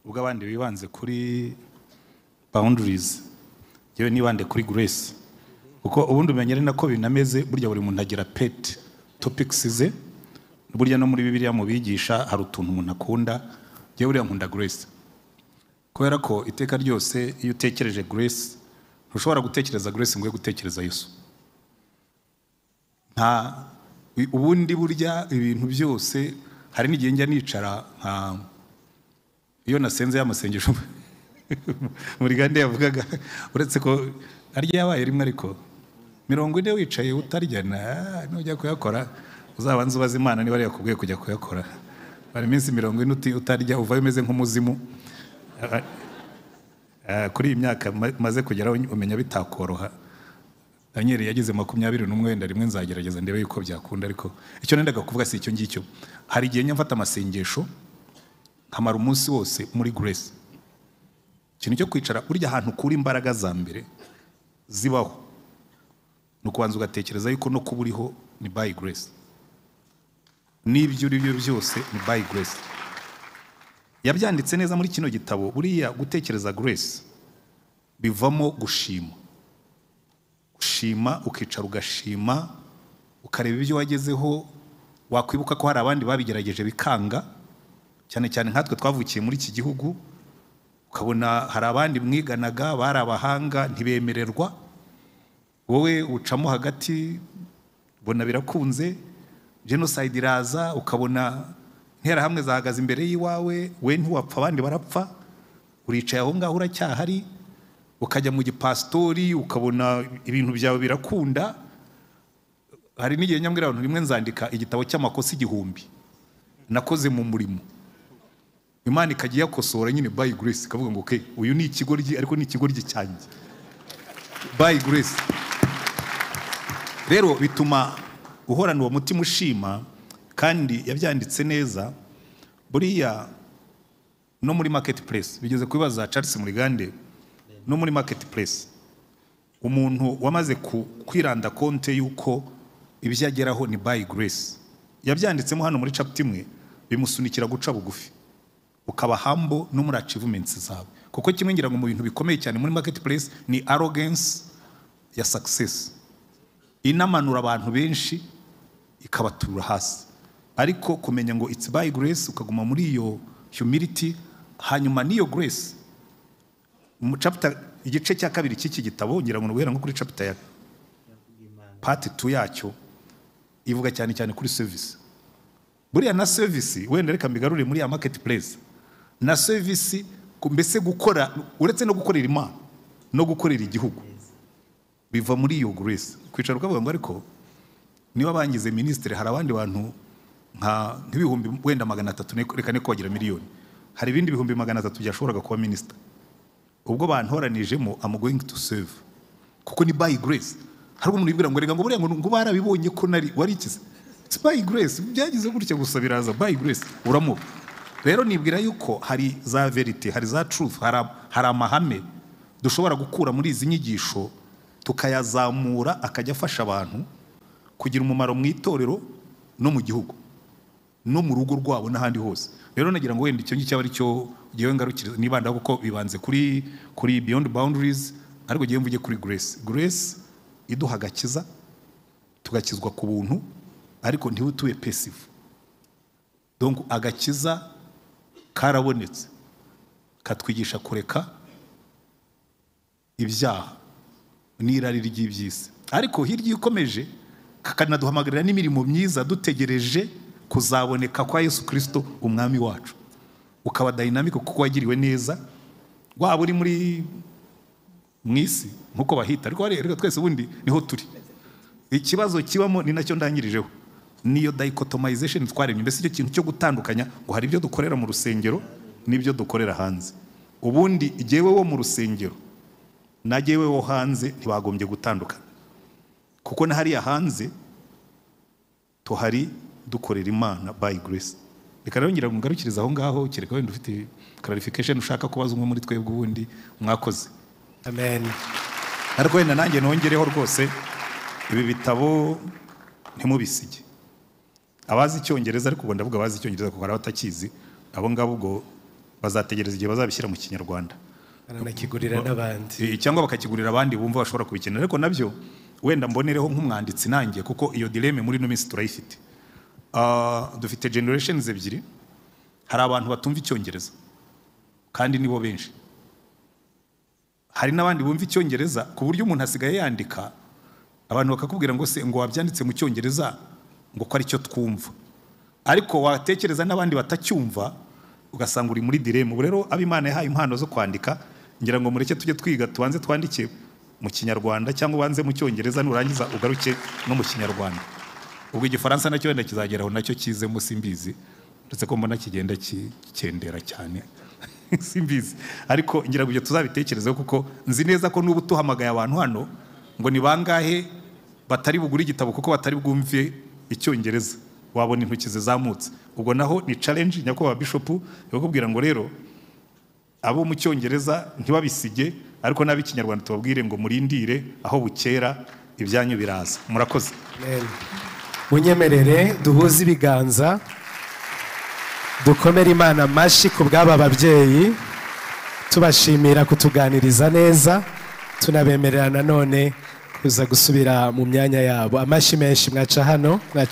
ubwo abandi bibanze kuri boundaries yewe nibande kuri grace kuko ubundi umenya ari nako binameze burya buri muntu agira pet topics ze burya no muri bibiliya mu bigisha hari utuntu umuntu akunda yewe buriya nkunda grace kubera ko iteka ryose iyo utekereje grace ntushobora gutekereza grace ngo uye gutekereza yesu nta ubundi burya ibintu byose hari n'igihe njya nicara nka iyo nasenze y'amasengesho muri gahunda yavugaga uretse ko arya yabaye rimwe ariko mirongo ine wicaye utarya na- nujya kuyakora uzabanza ubaze imana niba ari yakubwiye kujya kuyakora hari iminsi mirongo ine uti- utarya uvayo umeze nk'umuzimu Ah, kuri iyi myaka ma- maze kugeraho umenya bitakoroha daniel yageze makumyabiri n'umwenda rimwe nzagerageza ndebe yuko byakunda ariko icyo nendaga kuvuga si icyo ngicyo hari igihe njya mfata amasengesho nkamara umunsi wose muri grace ikintu cyo kwicara burya ahantu ukura imbaraga za mbere zibaho ni ukubanza ugatekereza yuko no kuba uriho ni by grace n'ibyo uri byo byose ni by grace yabyanditse neza muri kino gitabo buriya gutekereza grace bivamo gushima ushima ukicara ugashima ukareba ibyo wagezeho wakwibuka ko hari abandi babigerageje bikanga cyane cyane nkatwe twavukiye muri iki gihugu ukabona hari abandi mwiganaga bari abahanga ntibemererwa wowe ucamo hagati ubona birakunze jenoside iraza ukabona interahamwe zahagaze imbere y'iwawe we ntiwapfa abandi barapfa uricaye aho ngaho uracyahari ukajya mu gipasitori ukabona ibintu byawe birakunda hari n'igihe nyamwira abantu rimwe nzandika igitabo cy'amakosa igihumbi nakoze mu murimo imana ikajya iyakosora nyine by grace ikavuga ngo okay uyu ni ikigoryi ariko ni ikigoryi cyanjye by grace rero bituma uhorana uwo mutima ushima kandi yabyanditse neza buriya no muri market place bigeze kubibaza Charles Murigande no muri market place umuntu wamaze ku- kwiranda konte y'uko ibyo ageraho ni by grace yabyanditsemo hano muri chapter imwe bimusunikira guca bugufi ukaba humble no muri achievements zawe kuko kimwe ngira ngo mu bintu bikomeye cyane muri market place ni arrogance ya success inamanura abantu benshi ikabatura hasi ariko kumenya ngo it's by grace ukaguma muri iyo humility hanyuma n'iyo grace mu chapter igice cya kabiri cy'iki gitabo ngira ngo ni guhera nko kuri chapter ya part 2 yacyo ivuga cyane cyane kuri service buriya na service wenda reka mbigarure muri ya marketplace na service ku- mbese gukora uretse no gukorera imana no gukorera igihugu biva muri iyo grace kwicara ukavuga ngo ariko niba bangize minisitiri hari abandi bantu nka nk'ibihumbi wenda magana atatu ne- reka ne kogera miliyoni hari ibindi bihumbi magana atatu byashoboraga kuba minisita ubwo bantoranijemo am going to save kuko ni by grace hari umuntu yibwira ngo reka ngo buriya ngo ngo barabibonye ko nari wari ikize It's by grace byagize gutya gusa biraza by grace uramuha rero nibwira yuko hari za verite hari za truth hari am- hari amahame dushobora gukura muri izi nyigisho tukayazamura akajya afasha abantu kugira umumaro mu itorero no mu gihugu no mu rugo rwabo n'ahandi hose rero nagira ngo wenda icyo ngicyo aba ari cyo ngewe ngarukire nibandaho kuko bibanze kuri kuri beyond boundaries ariko ngewe mvuge kuri grace grace iduha agakiza tugakizwa ku buntu ariko ntibutube passive donc agakiza karabonetse katwigisha kureka ibyaha n'irari ry'iby'isi ariko hirya iyo ukomeje kakanaduhamagarira n'imirimo myiza dutegereje kuzaboneka kwa yesu kirisito umwami wacu ukaba dayinamike kuko wagiriwe neza waba uri muri mu isi nk'uko bahita ariko wareba, reka twese ubundi niho turi ikibazo kibamo ni nacyo ndangirijeho niyo dichotomization twaremye mbese icyo kintu cyo gutandukanya ngo hari ibyo dukorera mu rusengero n'ibyo dukorera hanze ubundi jyewe wo mu rusengero na jyewe wo hanze ntibagombye gutandukana kuko na hariya hanze tuhari dukorera imana by grace reka rero ngira ngo ngarukirize aho ngaho kereka wenda ufite clarification ushaka kubaza umwe muri twebwe ubundi mwakoze amen ariko wenda nanjye nongereho rwose ibi bitabo ntimubisige abazi icyongereza ariko ubwo ndavuga abazi icyongereza kuko hari abatakizi abo ngabo ubwo bazategereza igihe bazabishyira mu kinyarwanda baranakigurira n'abandi Eh, cyangwa bakakigurira abandi bumva bashobora kubikenera ariko nabyo wenda mbonereho nk'umwanditsi nanjye kuko iyo dileme muri ino minsi turayifite Ah, dufite generations ebyiri hari abantu batumva icyongereza kandi nibo benshi hari n'abandi bumva icyongereza ku buryo umuntu asigaye yandika abantu bakakubwira ngo se ngo wabyanditse mu cyongereza ngo ko ari cyo twumva ariko watekereza n'abandi batacyumva ugasanga uri muri dilema ubu rero abo imana yahaye impano zo kwandika ngira ngo mureke tujye twiga tubanze twandike mu kinyarwanda cyangwa ubanze mu cyongereza nurangiza ugaruke no mu kinyarwanda ubwo igifaransa nacyo wenda kizageraho nacyo kizemo simbizi uretse ko mbona kigenda ki- kikendera cyane simbizi ariko ngira ngo ibyo tuzabitekerezeho kuko nzi neza ko n'ubu tuhamagaye abantu hano ngo ni bangahe batari bugure igitabo kuko batari bwumve icyongereza wabona intoki zizamutse ubwo naho ni challenge nyakubahwa bishopu yo kubwira ngo rero abo mu cyongereza ntibabisige ariko n'ab'ikinyarwanda tubabwire ngo murindire aho bukera ibyanyu biraza murakoze amen munyemerere duhuze ibiganza dukomere imana amashyi ku bw'aba babyeyi tubashimira kutuganiriza neza tunabemerera nanone kuza gusubira mu myanya yabo amashyi menshi mwaca hano mwaca